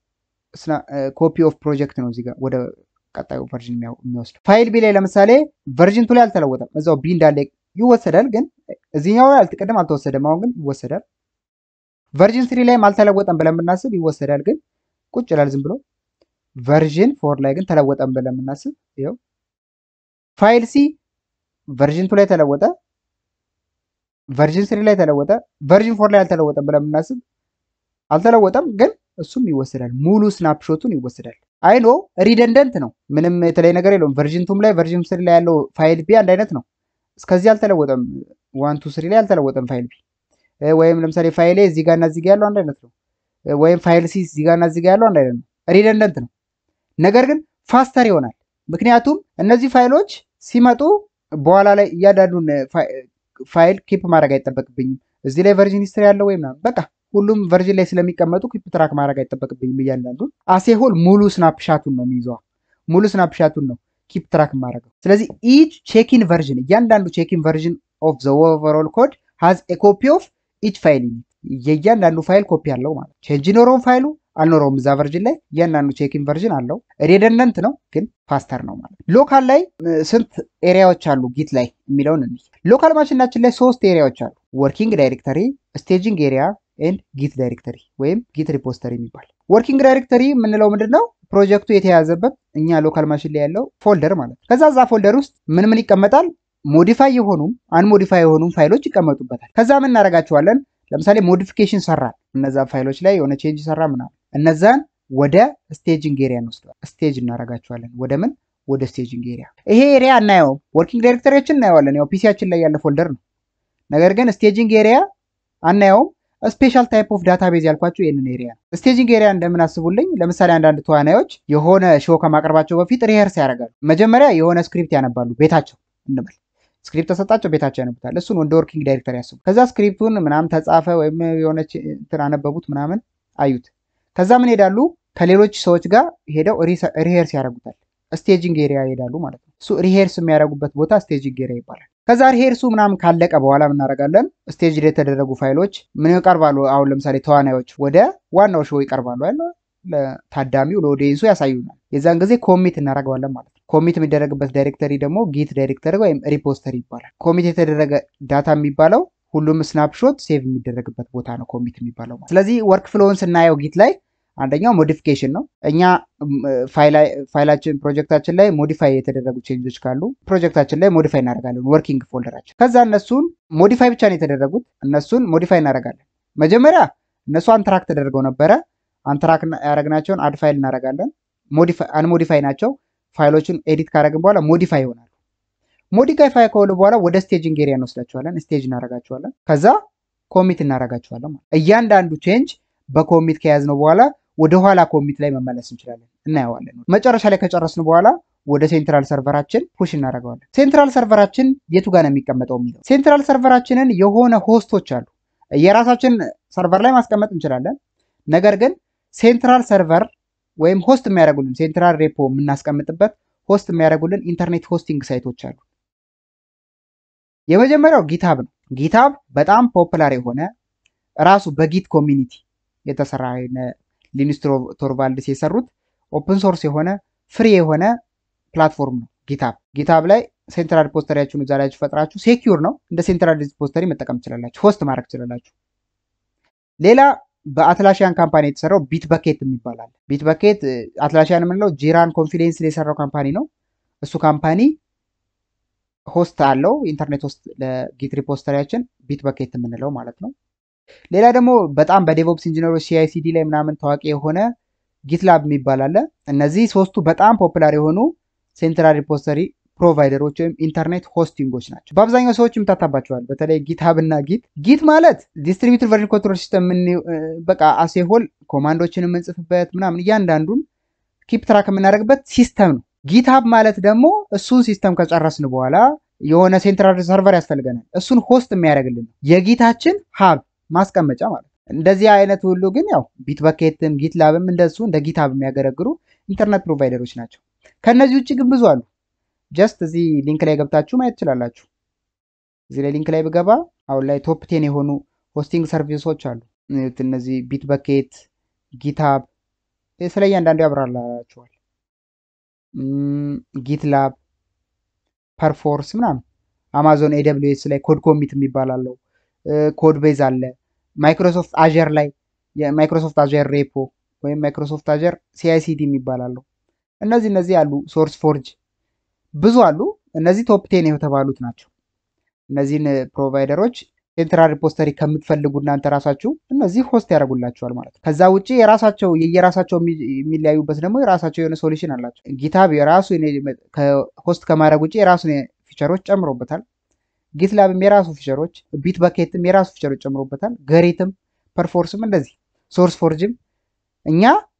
ኮፒ ኦፍ ፕሮጀክት ነው እዚጋ ወደ ቀጣዩ ቨርዥን የሚወስድ። ፋይል ቢ ላይ ለምሳሌ ቨርዥን ቱ ላይ አልተለወጠም፣ እዛው ቢ እንዳለ ይወሰዳል። ግን እዚህኛው ላይ አልተቀደም አልተወሰደም፣ አሁን ግን ይወሰዳል። ቨርዥን ስሪ ላይም አልተለወጠም ብለን ብናስብ ይወሰዳል፣ ግን ቁጭ ይላል ዝም ብሎ። ቨርዥን ፎር ላይ ግን ተለወጠም ብለን ብናስብ ይኸው ፋይል ሲ ቨርዥን ቱ ላይ ተለወጠ፣ ቨርዥን ስሪ ላይ ተለወጠ፣ ቨርዥን ፎር ላይ አልተለወጠም ብለን ብናስብ አልተለወጠም፣ ግን እሱም ይወሰዳል። ሙሉ ስናፕሾቱን ይወሰዳል። አይኖ ሪደንደንት ነው፣ ምንም የተለየ ነገር የለውም። ቨርዥን ቱም ላይ ቨርዥን ስሪ ላይ ያለው ፋይል ቢ አንድ አይነት ነው። እስከዚህ አልተለወጠም። ዋን ቱ ስሪ ላይ አልተለወጠም ፋይል ቢ። ወይም ለምሳሌ ፋይል እዚህ ጋር እና እዚህ ጋር ያለው አንድ አይነት ነው። ወይም ፋይል ሲ እዚህ ጋር እና እዚህ ጋር ያለው አንድ አይነት ነው። ሪደንደንት ነው፣ ነገር ግን ፋስተር ይሆናል። ምክንያቱም እነዚህ ፋይሎች ሲመጡ በኋላ ላይ እያንዳንዱን ፋይል ኪፕ ማድረግ አይጠበቅብኝም። እዚህ ላይ ቨርዥን ሂስትሪ ያለው ወይም በቃ ሁሉም ቨርዥን ላይ ስለሚቀመጡ ኪፕ ትራክ ማድረግ አይጠበቅብኝም። እያንዳንዱን አሴሆል ሙሉ ስናፕሻቱን ነው የሚይዘዋ። ሙሉ ስናፕሻቱን ነው ኪፕ ትራክ ማድረገው። ስለዚህ ኢች ቼኪን ቨርዥን እያንዳንዱ ቼኪን ቨርዥን ኦፍ ዘ ኦቨርኦል ኮድ ሃዝ ኤ ኮፒ ኦፍ ኢች ፋይል የእያንዳንዱ ፋይል ኮፒ አለው ማለት ቼንጅ ኖረውም ፋይሉ አልኖረውም እዛ ቨርዥን ላይ እያንዳንዱ ቼኪን ቨርዥን አለው። ሬደንደንት ነው ግን ፋስተር ነው ማለት። ሎካል ላይ ስንት ኤሪያዎች አሉ ጊት ላይ የሚለውን እንይ። ሎካል ማሽናችን ላይ ሶስት ኤሪያዎች አሉ። ወርኪንግ ዳይሬክተሪ፣ ስቴጂንግ ኤሪያ ኤንድ ጊት ዳይሬክተሪ ወይም ጊት ሪፖስተሪ የሚባል። ወርኪንግ ዳይሬክተሪ የምንለው ምንድን ነው? ፕሮጀክቱ የተያዘበት እኛ ሎካል ማሽን ላይ ያለው ፎልደር ማለት ነው። ከዛ እዛ ፎልደር ውስጥ ምን ምን ይቀመጣል? ሞዲፋይ የሆኑም አንሞዲፋይ የሆኑም ፋይሎች ይቀመጡበታል። ከዛ ምን እናደርጋቸዋለን? ለምሳሌ ሞዲፊኬሽን ሰራን፣ እነዛ ፋይሎች ላይ የሆነ ቼንጅ ሰራ ምናምን፣ እነዛን ወደ ስቴጂንግ ኤሪያ እንወስደዋል። ስቴጅ እናደርጋቸዋለን። ወደ ምን? ወደ ስቴጂንግ ኤሪያ። ይሄ ኤሪያ አናየውም። ወርኪንግ ዳይሬክተሪዎችን እናየዋለን፣ ያው ፒሲያችን ላይ ያለ ፎልደር ነው። ነገር ግን ስቴጂንግ ኤሪያ አናየውም። ስፔሻል ታይፕ ኦፍ ዳታቤዝ ያልኳቸው ይህንን ኤሪያ ነው። ስቴጂንግ ኤሪያ እንደምን አስቡልኝ። ለምሳሌ አንዳንድ ተዋናዮች የሆነ ሾው ከማቅረባቸው በፊት ሪሄርስ ያደርጋሉ። መጀመሪያ የሆነ ስክሪፕት ያነባሉ ቤታቸው እንበል ስክሪፕት ተሰጣቸው፣ ቤታቸው ያነቡታል። እሱን እንደ ወርኪንግ ዳይሬክተር ያስቡ። ከዛ ስክሪፕቱን ምናምን ተጻፈ ወይም የሆነች እንትን አነበቡት ምናምን አዩት። ከዛ ምን ሄዳሉ ከሌሎች ሰዎች ጋር ሄደው ሪሄርስ ያደርጉታል። ስቴጂንግ ኤሪያ ይሄዳሉ ማለት ነው። እሱ ሪሄርስ የሚያደርጉበት ቦታ ስቴጂንግ ኤሪያ ይባላል። ከዛ ሪሄርሱ ምናምን ካለቀ በኋላ ምናደርጋለን ስቴጅ ላይ የተደረጉ ፋይሎች ምን ይቀርባሉ? አሁን ለምሳሌ ተዋናዮች ወደ ዋናው ሾው ይቀርባሉ ያለ ለታዳሚው ለኦዲየንሱ ያሳዩናል። የዛን ጊዜ ኮሚት እናደርገዋለን ማለት ነው። ኮሚት የሚደረግበት ዳይሬክተሪ ደግሞ ጊት ዳይሬክተሪ ወይም ሪፖስተሪ ይባላል። ኮሚት የተደረገ ዳታ የሚባለው ሁሉም ስናፕሾት ሴቭ የሚደረግበት ቦታ ነው ኮሚት የሚባለው። ስለዚህ ወርክ ፍሎውን ስናየው ጊት ላይ አንደኛው ሞዲፊኬሽን ነው። እኛ ፋይላችን ፕሮጀክታችን ላይ ሞዲፋይ የተደረጉ ቼንጆች ካሉ ፕሮጀክታችን ላይ ሞዲፋይ እናደርጋለን ወርኪንግ ፎልደራችን። ከዛ እነሱን ሞዲፋይ ብቻ ነው የተደረጉት፣ እነሱን ሞዲፋይ እናደርጋለን። መጀመሪያ እነሱ አንትራክ ተደርገው ነበረ። አንትራክ ያደረግናቸውን አድ ፋይል እናደርጋለን። አንሞዲፋይ ናቸው። ፋይሎችን ኤዲት ካደረግን በኋላ ሞዲፋይ ይሆናሉ። ሞዲፋይ ፋይ ከሆኑ በኋላ ወደ ስቴጂንግ ኤሪያ እንወስዳቸዋለን። ስቴጅ እናደርጋቸዋለን። ከዛ ኮሚት እናደርጋቸዋለን። እያንዳንዱ ቼንጅ በኮሚት ከያዝነው በኋላ ወደ ኋላ ኮሚት ላይ መመለስ እንችላለን፣ እናየዋለን። መጨረሻ ላይ ከጨረስን በኋላ ወደ ሴንትራል ሰርቨራችን ፑሽ እናደርገዋለን። ሴንትራል ሰርቨራችን የቱ ጋር ነው የሚቀመጠው የሚለው ሴንትራል ሰርቨራችንን የሆነ ሆስቶች አሉ። የራሳችን ሰርቨር ላይ ማስቀመጥ እንችላለን። ነገር ግን ሴንትራል ሰርቨር ወይም ሆስት የሚያደርጉልን ሴንትራል ሬፖ የምናስቀምጥበት ሆስት የሚያደርጉልን ኢንተርኔት ሆስቲንግ ሳይቶች አሉ። የመጀመሪያው ጊታብ ነው። ጊታብ በጣም ፖፑላር የሆነ ራሱ በጊት ኮሚኒቲ የተሰራ ሊኑስ ቶርቫልድስ የሰሩት ኦፕን ሶርስ የሆነ ፍሪ የሆነ ፕላትፎርም ነው ጊታብ። ጊታብ ላይ ሴንትራል ሪፖስተሪያችሁን እዛ ላይ ፈጥራችሁ ሴኪዩር ነው። እንደ ሴንትራል ሪፖስተሪ መጠቀም ትችላላችሁ፣ ሆስት ማድረግ ትችላላችሁ። ሌላ በአትላሺያን ካምፓኒ የተሰራው ቢት በኬት የሚባላል። ቢት በኬት አትላሺያን የምንለው ጂራን ኮንፊደንስ የሰራው ካምፓኒ ነው። እሱ ካምፓኒ ሆስት አለው ኢንተርኔት ሆስት ለጊት ሪፖስተሪያችን ቢት በኬት የምንለው ማለት ነው። ሌላ ደግሞ በጣም በዴቮፕስ ኢንጂነሮች ሲአይሲዲ ላይ ምናምን ታዋቂ የሆነ ጊትላብ የሚባል አለ። እነዚህ ሶስቱ በጣም ፖፑላር የሆኑ ሴንትራል ሪፖስተሪ ፕሮቫይደሮች ወይም ኢንተርኔት ሆስቲንጎች ናቸው። በአብዛኛው ሰዎች ይምታታባቸዋል። በተለይ ጊትሀብ እና ጊት ጊት ማለት ዲስትሪቢዩትድ ቨርዥን ኮንትሮል ሲስተም በቃ አሴሆል ኮማንዶችን የምንጽፍበት ምናምን እያንዳንዱን ኪፕ ትራክ የምናደርግበት ሲስተም ነው። ጊትሀብ ማለት ደግሞ እሱን ሲስተም ከጨረስን በኋላ የሆነ ሴንትራል ሰርቨር ያስፈልገናል። እሱን ሆስት የሚያደርግልን ነው የጊታችን ሀብ ማስቀመጫ ማለት ነው። እንደዚህ አይነት ሁሉ ግን ያው ቢት በኬትም ጊት ላብም እንደሱ እንደ ጊትሀብ የሚያገለግሉ ኢንተርኔት ፕሮቫይደሮች ናቸው። ከእነዚህ ውጭ ግን ብዙ አሉ። ጀስት እዚህ ሊንክ ላይ ገብታችሁ ማየት ትችላላችሁ። እዚህ ላይ ሊንክ ላይ ብገባ አሁን ላይ ቶፕ ቴን የሆኑ ሆስቲንግ ሰርቪሶች አሉ። እነዚህ ቢት በኬት፣ ጊትሀብ ስለ እያንዳንዱ ያብራራላችኋል። ጊትላብ፣ ፐርፎርስ ምናምን አማዞን ኤደብሊው ኤስ ላይ ኮድ ኮሚት የሚባል አለው። ኮድ ቤዝ አለ። ማይክሮሶፍት አጀር ላይ የማይክሮሶፍት አጀር ሬፖ ወይም ማይክሮሶፍት አጀር ሲአይሲዲ የሚባል አለው። እነዚህ እነዚህ አሉ። ሶርስ ፎርጅ ብዙ አሉ። እነዚህ ቶፕ ቴን የተባሉት ናቸው። እነዚህን ፕሮቫይደሮች ሴንትራል ሪፖስተሪ ከምትፈልጉ እናንተ ራሳችሁ እነዚህ ሆስት ያደርጉላችኋል ማለት ነው። ከዛ ውጭ የራሳቸው የየራሳቸው የሚለያዩበት ደግሞ የራሳቸው የሆነ ሶሉሽን አላቸው። ጊትሀብ የራሱ ሆስት ከማድረግ ውጭ የራሱን ፊቸሮች ጨምሮበታል። ጊትላብም የራሱ ፊቸሮች፣ ቢት በኬትም የራሱ ፊቸሮች ጨምሮበታል። ገሪትም፣ ፐርፎርስም እንደዚህ ሶርስ ፎርጅም እኛ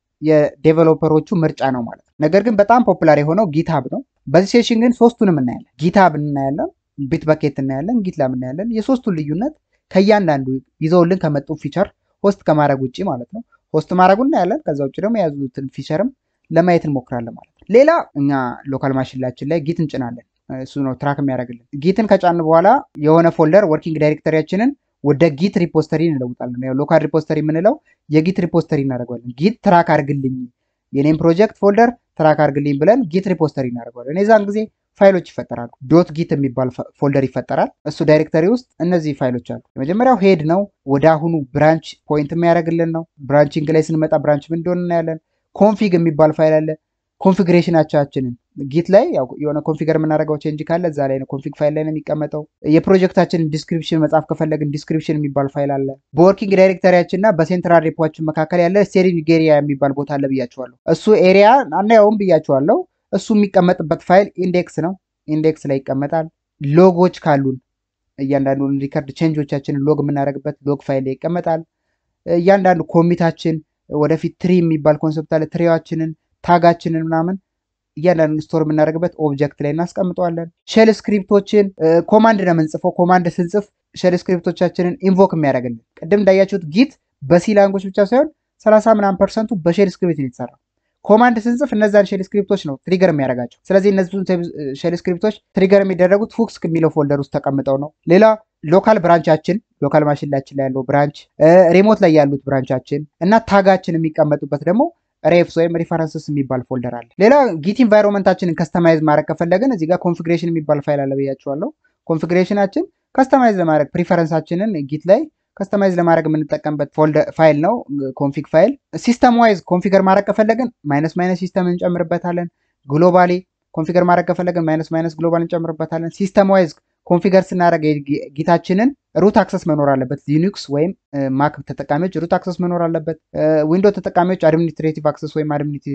የዴቨሎፐሮቹ ምርጫ ነው ማለት ነው። ነገር ግን በጣም ፖፑላር የሆነው ጊትሀብ ነው። በዚህ ሴሽን ግን ሶስቱንም እናያለን። ጊትሀብ እናያለን፣ ቢት በኬት እናያለን፣ ጊትላብ እናያለን። የሶስቱን ልዩነት ከእያንዳንዱ ይዘውልን ከመጡ ፊቸር ሆስት ከማድረግ ውጭ ማለት ነው። ሆስት ማድረጉ እናያለን። ከዛ ውጭ ደግሞ የያዙትን ፊቸርም ለማየት እንሞክራለን ማለት ነው። ሌላ እኛ ሎካል ማሽላችን ላይ ጊት እንጭናለን። እሱ ነው ትራክ የሚያደርግልን። ጊትን ከጫን በኋላ የሆነ ፎልደር ወርኪንግ ዳይሬክተሪያችንን ወደ ጊት ሪፖስተሪ እንለውጣለን። ያው ሎካል ሪፖስተሪ የምንለው የጊት ሪፖስተሪ እናደርገዋለን። ጊት ትራክ አድርግልኝ የኔም ፕሮጀክት ፎልደር ትራክ አድርግልኝ ብለን ጊት ሪፖስተሪ እናደርገዋለን። የዛን ጊዜ ፋይሎች ይፈጠራሉ። ዶት ጊት የሚባል ፎልደር ይፈጠራል። እሱ ዳይሬክተሪ ውስጥ እነዚህ ፋይሎች አሉ። የመጀመሪያው ሄድ ነው፣ ወደ አሁኑ ብራንች ፖይንት የሚያደርግልን ነው። ብራንቺንግ ላይ ስንመጣ ብራንች ምን እንደሆነ እናያለን። ኮንፊግ የሚባል ፋይል አለ። ኮንፊግሬሽናችንን ጊት ላይ የሆነ ኮንፊገር የምናደርገው ቼንጅ ካለ እዛ ላይ ነው ኮንፊግ ፋይል ላይ ነው የሚቀመጠው። የፕሮጀክታችንን ዲስክሪፕሽን መጻፍ ከፈለግን ዲስክሪፕሽን የሚባል ፋይል አለ። በወርኪንግ ዳይሬክተሪያችን እና በሴንትራል ሪፖችን መካከል ያለ ስቴሪንግ ኤሪያ የሚባል ቦታ አለ ብያቸዋለሁ። እሱ ኤሪያ አናየውም ብያቸዋለሁ። እሱ የሚቀመጥበት ፋይል ኢንዴክስ ነው። ኢንዴክስ ላይ ይቀመጣል። ሎጎች ካሉን እያንዳንዱ ሪከርድ ቼንጆቻችንን ሎግ የምናደርግበት ሎግ ፋይል ላይ ይቀመጣል። እያንዳንዱ ኮሚታችን ወደፊት ትሪ የሚባል ኮንሰፕት አለ። ትሪዋችንን ታጋችንን ምናምን እያንዳንዱ ስቶር የምናደርግበት ኦብጀክት ላይ እናስቀምጠዋለን። ሼል ስክሪፕቶችን ኮማንድ ነው የምንጽፈው። ኮማንድ ስንጽፍ ሼል ስክሪፕቶቻችንን ኢንቮክ የሚያደርግልን ቅድም እንዳያችሁት ጊት በሲ ላንጎች ብቻ ሳይሆን ሰላሳ ምናምን ፐርሰንቱ በሼል ስክሪፕት ነው የተሰራው። ኮማንድ ስንጽፍ እነዛን ሼል ስክሪፕቶች ነው ትሪገር የሚያደርጋቸው። ስለዚህ እነዚህን ሼል ስክሪፕቶች ትሪገር የሚደረጉት ሁክስ የሚለው ፎልደር ውስጥ ተቀምጠው ነው። ሌላ ሎካል ብራንቻችን ሎካል ማሽላችን ላይ ያለው ብራንች፣ ሪሞት ላይ ያሉት ብራንቻችን እና ታጋችን የሚቀመጡበት ደግሞ ሬፍስ ወይም ሪፈረንስስ የሚባል ፎልደር አለ። ሌላ ጊት ኢንቫይሮንመንታችንን ከስተማይዝ ማድረግ ከፈለግን እዚህ ጋር ኮንፊግሬሽን የሚባል ፋይል አለ ብያቸዋለሁ። ኮንፊግሬሽናችን ከስተማይዝ ለማድረግ ፕሪፈረንሳችንን ጊት ላይ ከስተማይዝ ለማድረግ የምንጠቀምበት ፋይል ነው ኮንፊግ ፋይል። ሲስተም ዋይዝ ኮንፊገር ማድረግ ከፈለግን ማይነስ ማይነስ ሲስተም እንጨምርበታለን። ግሎባሊ ኮንፊገር ማድረግ ከፈለግን ማይነስ ማይነስ ግሎባል እንጨምርበታለን። ሲስተም ዋይዝ ኮንፊገር ስናደረግ ጊታችንን ሩት አክሰስ መኖር አለበት። ሊኑክስ ወይም ማክ ተጠቃሚዎች ሩት አክሰስ መኖር አለበት። ዊንዶ ተጠቃሚዎች አድሚኒስትሬቲቭ አክሰስ ወይም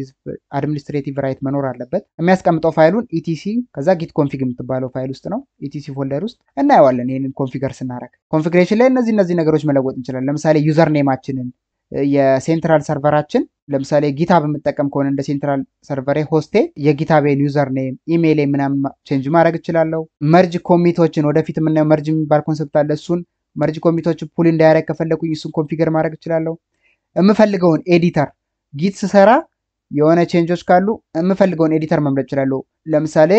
አድሚኒስትሬቲቭ ራይት መኖር አለበት። የሚያስቀምጠው ፋይሉን ኢቲሲ ከዛ ጊት ኮንፊግ የምትባለው ፋይል ውስጥ ነው። ኢቲሲ ፎልደር ውስጥ እናየዋለን። ይህንን ኮንፊገር ስናደረግ ኮንፊግሬሽን ላይ እነዚህ እነዚህ ነገሮች መለወጥ እንችላለን። ለምሳሌ ዩዘር ኔማችንን የሴንትራል ሰርቨራችን ለምሳሌ ጊታብ የምጠቀም ከሆነ እንደ ሴንትራል ሰርቨሬ ሆስቴ የጊታቤን ዩዘር ኔም ኢሜይል ምናምን ቼንጅ ማድረግ እችላለሁ። መርጅ ኮሚቶችን ወደፊት የምናየው መርጅ የሚባል ኮንሰፕት አለ። እሱን መርጅ ኮሚቶችን ፑል እንዳያደረግ ከፈለኩኝ እሱን ኮንፊገር ማድረግ እችላለሁ። የምፈልገውን ኤዲተር ጊት ስሰራ የሆነ ቼንጆች ካሉ የምፈልገውን ኤዲተር መምረጥ እችላለሁ። ለምሳሌ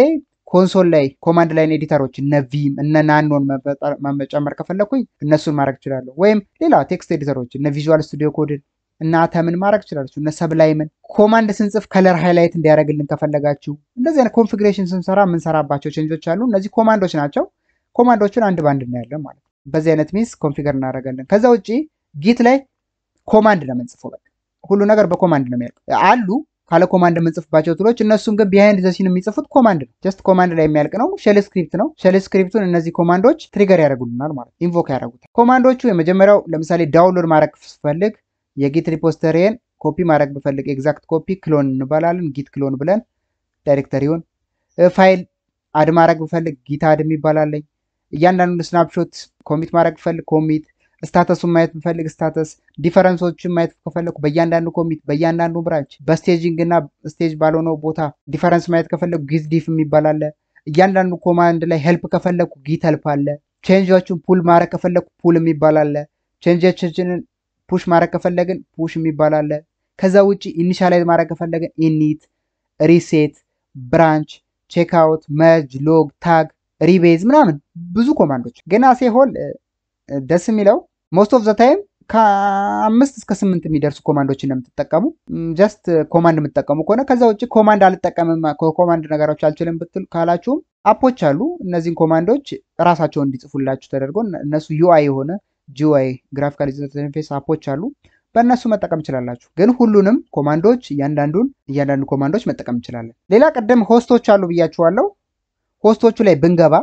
ኮንሶል ላይ ኮማንድ ላይን ኤዲተሮች እነ ቪም እነ ናኖን መጨመር ከፈለግኩኝ እነሱን ማድረግ እችላለሁ። ወይም ሌላ ቴክስት ኤዲተሮች እነ ቪዥዋል ስቱዲዮ ኮድን እና ተምን ማድረግ ትችላለች። እነ ሰብላይምን ኮማንድ ስንጽፍ ከለር ሃይላይት እንዲያደርግልን ከፈለጋችሁ እንደዚህ አይነት ኮንፊግሬሽን ስንሰራ የምንሰራባቸው ቼንጆች አሉ። እነዚህ ኮማንዶች ናቸው። ኮማንዶችን አንድ ባንድ እናያለን ማለት ነው። በዚህ አይነት ሚንስ ኮንፊገር እናደርጋለን። ከዛ ውጭ ጊት ላይ ኮማንድ ነው የምንጽፈው። በቃ ሁሉ ነገር በኮማንድ ነው የሚያልቅ አሉ ካለ ኮማንድ የምንጽፍባቸው ቱሎች እነሱም ግን ቢሃይንድ ዘሲን የሚጽፉት ኮማንድ ነው። ጀስት ኮማንድ ላይ የሚያልቅ ነው። ሼል ስክሪፕት ነው። ሼል ስክሪፕቱን እነዚህ ኮማንዶች ትሪገር ያደርጉልናል ማለት ኢንቮክ ያደርጉታል። ኮማንዶቹ የመጀመሪያው ለምሳሌ ዳውንሎድ ማድረግ ስፈልግ የጊት ሪፖስተሪን ኮፒ ማድረግ ብፈልግ ኤግዛክት ኮፒ ክሎን እንባላለን። ጊት ክሎን ብለን ዳይሬክተሪውን ፋይል አድ ማድረግ ብፈልግ ጊት አድ የሚባላለኝ እያንዳንዱ ስናፕሾት ኮሚት ማድረግ ብፈልግ ኮሚት ስታተሱን ማየት ብፈልግ ስታተስ ዲፈረንሶችን ማየት ከፈለኩ በእያንዳንዱ ኮሚት በእያንዳንዱ ብራንች በስቴጂንግ እና ስቴጅ ባልሆነው ቦታ ዲፈረንስ ማየት ከፈለኩ ጊት ዲፍ የሚባል አለ። እያንዳንዱ ኮማንድ ላይ ሄልፕ ከፈለኩ ጊት ሄልፕ አለ። ቼንጆችን ፑል ማድረግ ከፈለኩ ፑል የሚባል አለ። ቼንጆችንን ፑሽ ማድረግ ከፈለግን ፑሽ የሚባል አለ። ከዛ ውጭ ኢኒሻላይዝ ማድረግ ከፈለግን ኢኒት፣ ሪሴት፣ ብራንች፣ ቼክአውት፣ መርጅ፣ ሎግ፣ ታግ፣ ሪቤዝ ምናምን ብዙ ኮማንዶች ግን አሴሆል ደስ የሚለው ሞስት ኦፍ ዘ ታይም ከአምስት እስከ ስምንት የሚደርሱ ኮማንዶችን ነው የምትጠቀሙ። ጀስት ኮማንድ የምትጠቀሙ ከሆነ ከዛ ውጭ ኮማንድ አልጠቀምም ኮማንድ ነገሮች አልችልም ብትል ካላችሁም አፖች አሉ። እነዚህን ኮማንዶች ራሳቸውን እንዲጽፉላችሁ ተደርጎ እነሱ ዩአይ የሆነ ጂዩአይ ግራፊካል ኢንተርፌስ አፖች አሉ። በእነሱ መጠቀም እንችላላችሁ። ግን ሁሉንም ኮማንዶች እያንዳንዱን እያንዳንዱ ኮማንዶች መጠቀም እንችላለን። ሌላ ቅድም ሆስቶች አሉ ብያችኋለሁ። ሆስቶቹ ላይ ብንገባ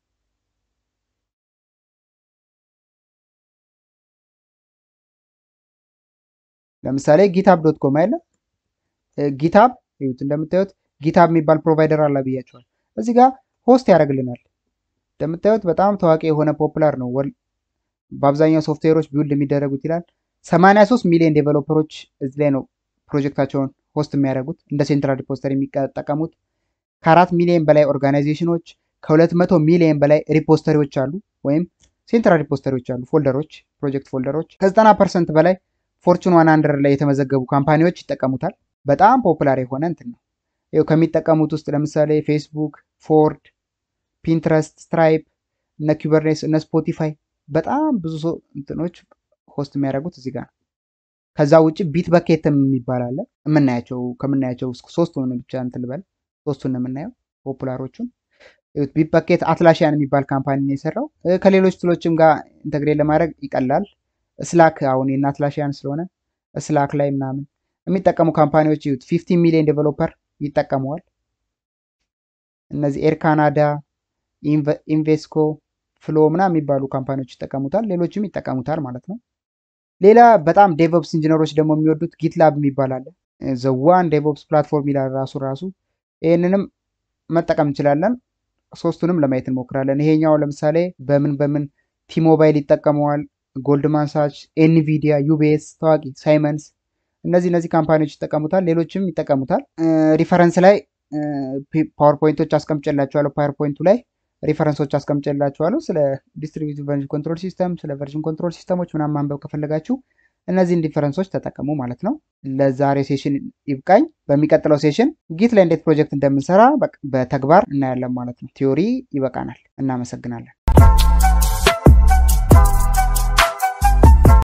ለምሳሌ ጊታብ ዶት ኮም አይለ ጊታብ ይሁት እንደምታዩት ጊታብ የሚባል ፕሮቫይደር አለ ብያቸዋል። እዚህ ጋር ሆስት ያደርግልናል። እንደምታዩት በጣም ታዋቂ የሆነ ፖፑላር ነው። በአብዛኛው ሶፍትዌሮች ቢውልድ የሚደረጉት ይላል። 83 ሚሊዮን ዴቨሎፐሮች እዚህ ላይ ነው ፕሮጀክታቸውን ሆስት የሚያደርጉት እንደ ሴንትራል ሪፖስተር የሚጠቀሙት። ከአራት ሚሊዮን በላይ ኦርጋናይዜሽኖች ከሁለት መቶ ሚሊዮን በላይ ሪፖስተሪዎች አሉ፣ ወይም ሴንትራል ሪፖስተሪዎች አሉ፣ ፎልደሮች፣ ፕሮጀክት ፎልደሮች ከዘጠና ፐርሰንት በላይ ፎርቹን ዋን ሀንድረድ ላይ የተመዘገቡ ካምፓኒዎች ይጠቀሙታል። በጣም ፖፑላር የሆነ እንትን ነው። ይኸው ከሚጠቀሙት ውስጥ ለምሳሌ ፌስቡክ፣ ፎርድ፣ ፒንትረስት፣ ስትራይፕ፣ እነ ኩበርኔስ፣ እነ ስፖቲፋይ በጣም ብዙ ሰው እንትኖች ሆስት የሚያደርጉት እዚህ ጋር ነው። ከዛ ውጭ ቢት በኬትም የሚባል አለ። የምናያቸው ከምናያቸው ሶስቱን ብቻ እንትን ልበል፣ ሶስቱን የምናየው ፖፑላሮቹን ቢት በኬት አትላሽያን የሚባል ካምፓኒ ነው የሰራው። ከሌሎች ትሎችም ጋር ኢንተግሬት ለማድረግ ይቀላል። ስላክ አሁን የእነ አትላሽያን ስለሆነ ስላክ ላይ ምናምን የሚጠቀሙ ካምፓኒዎች ይዩት፣ ፊፍቲ ሚሊዮን ዴቨሎፐር ይጠቀመዋል። እነዚህ ኤር ካናዳ፣ ኢንቬስኮ፣ ፍሎ ምናምን የሚባሉ ካምፓኒዎች ይጠቀሙታል። ሌሎችም ይጠቀሙታል ማለት ነው። ሌላ በጣም ዴቨሎፕስ ኢንጂነሮች ደግሞ የሚወዱት ጊትላብ የሚባል አለ። ዘዋን ዴቨሎፕስ ፕላትፎርም ይላል ራሱ ራሱ። ይህንንም መጠቀም እንችላለን። ሶስቱንም ለማየት እንሞክራለን። ይሄኛው ለምሳሌ በምን በምን ቲሞባይል ይጠቀመዋል፣ ጎልድማን ሳች፣ ኤንቪዲያ፣ ዩቤስ ታዋቂ ሳይመንስ፣ እነዚህ እነዚህ ካምፓኒዎች ይጠቀሙታል። ሌሎችም ይጠቀሙታል። ሪፈረንስ ላይ ፓወርፖይንቶች አስቀምጨላችኋለሁ። ፓወርፖይንቱ ላይ ሪፈረንሶች አስቀምጨላችኋለሁ። ስለ ዲስትሪቢዩቲቭ ቨርዥን ኮንትሮል ሲስተም፣ ስለ ቨርዥን ኮንትሮል ሲስተሞች ምናምን ማንበብ ከፈለጋችሁ እነዚህን ዲፈረንሶች ተጠቀሙ ማለት ነው። ለዛሬ ሴሽን ይብቃኝ። በሚቀጥለው ሴሽን ጊት ላይ እንዴት ፕሮጀክት እንደምንሰራ በተግባር እናያለን ማለት ነው። ቲዮሪ ይበቃናል። እናመሰግናለን።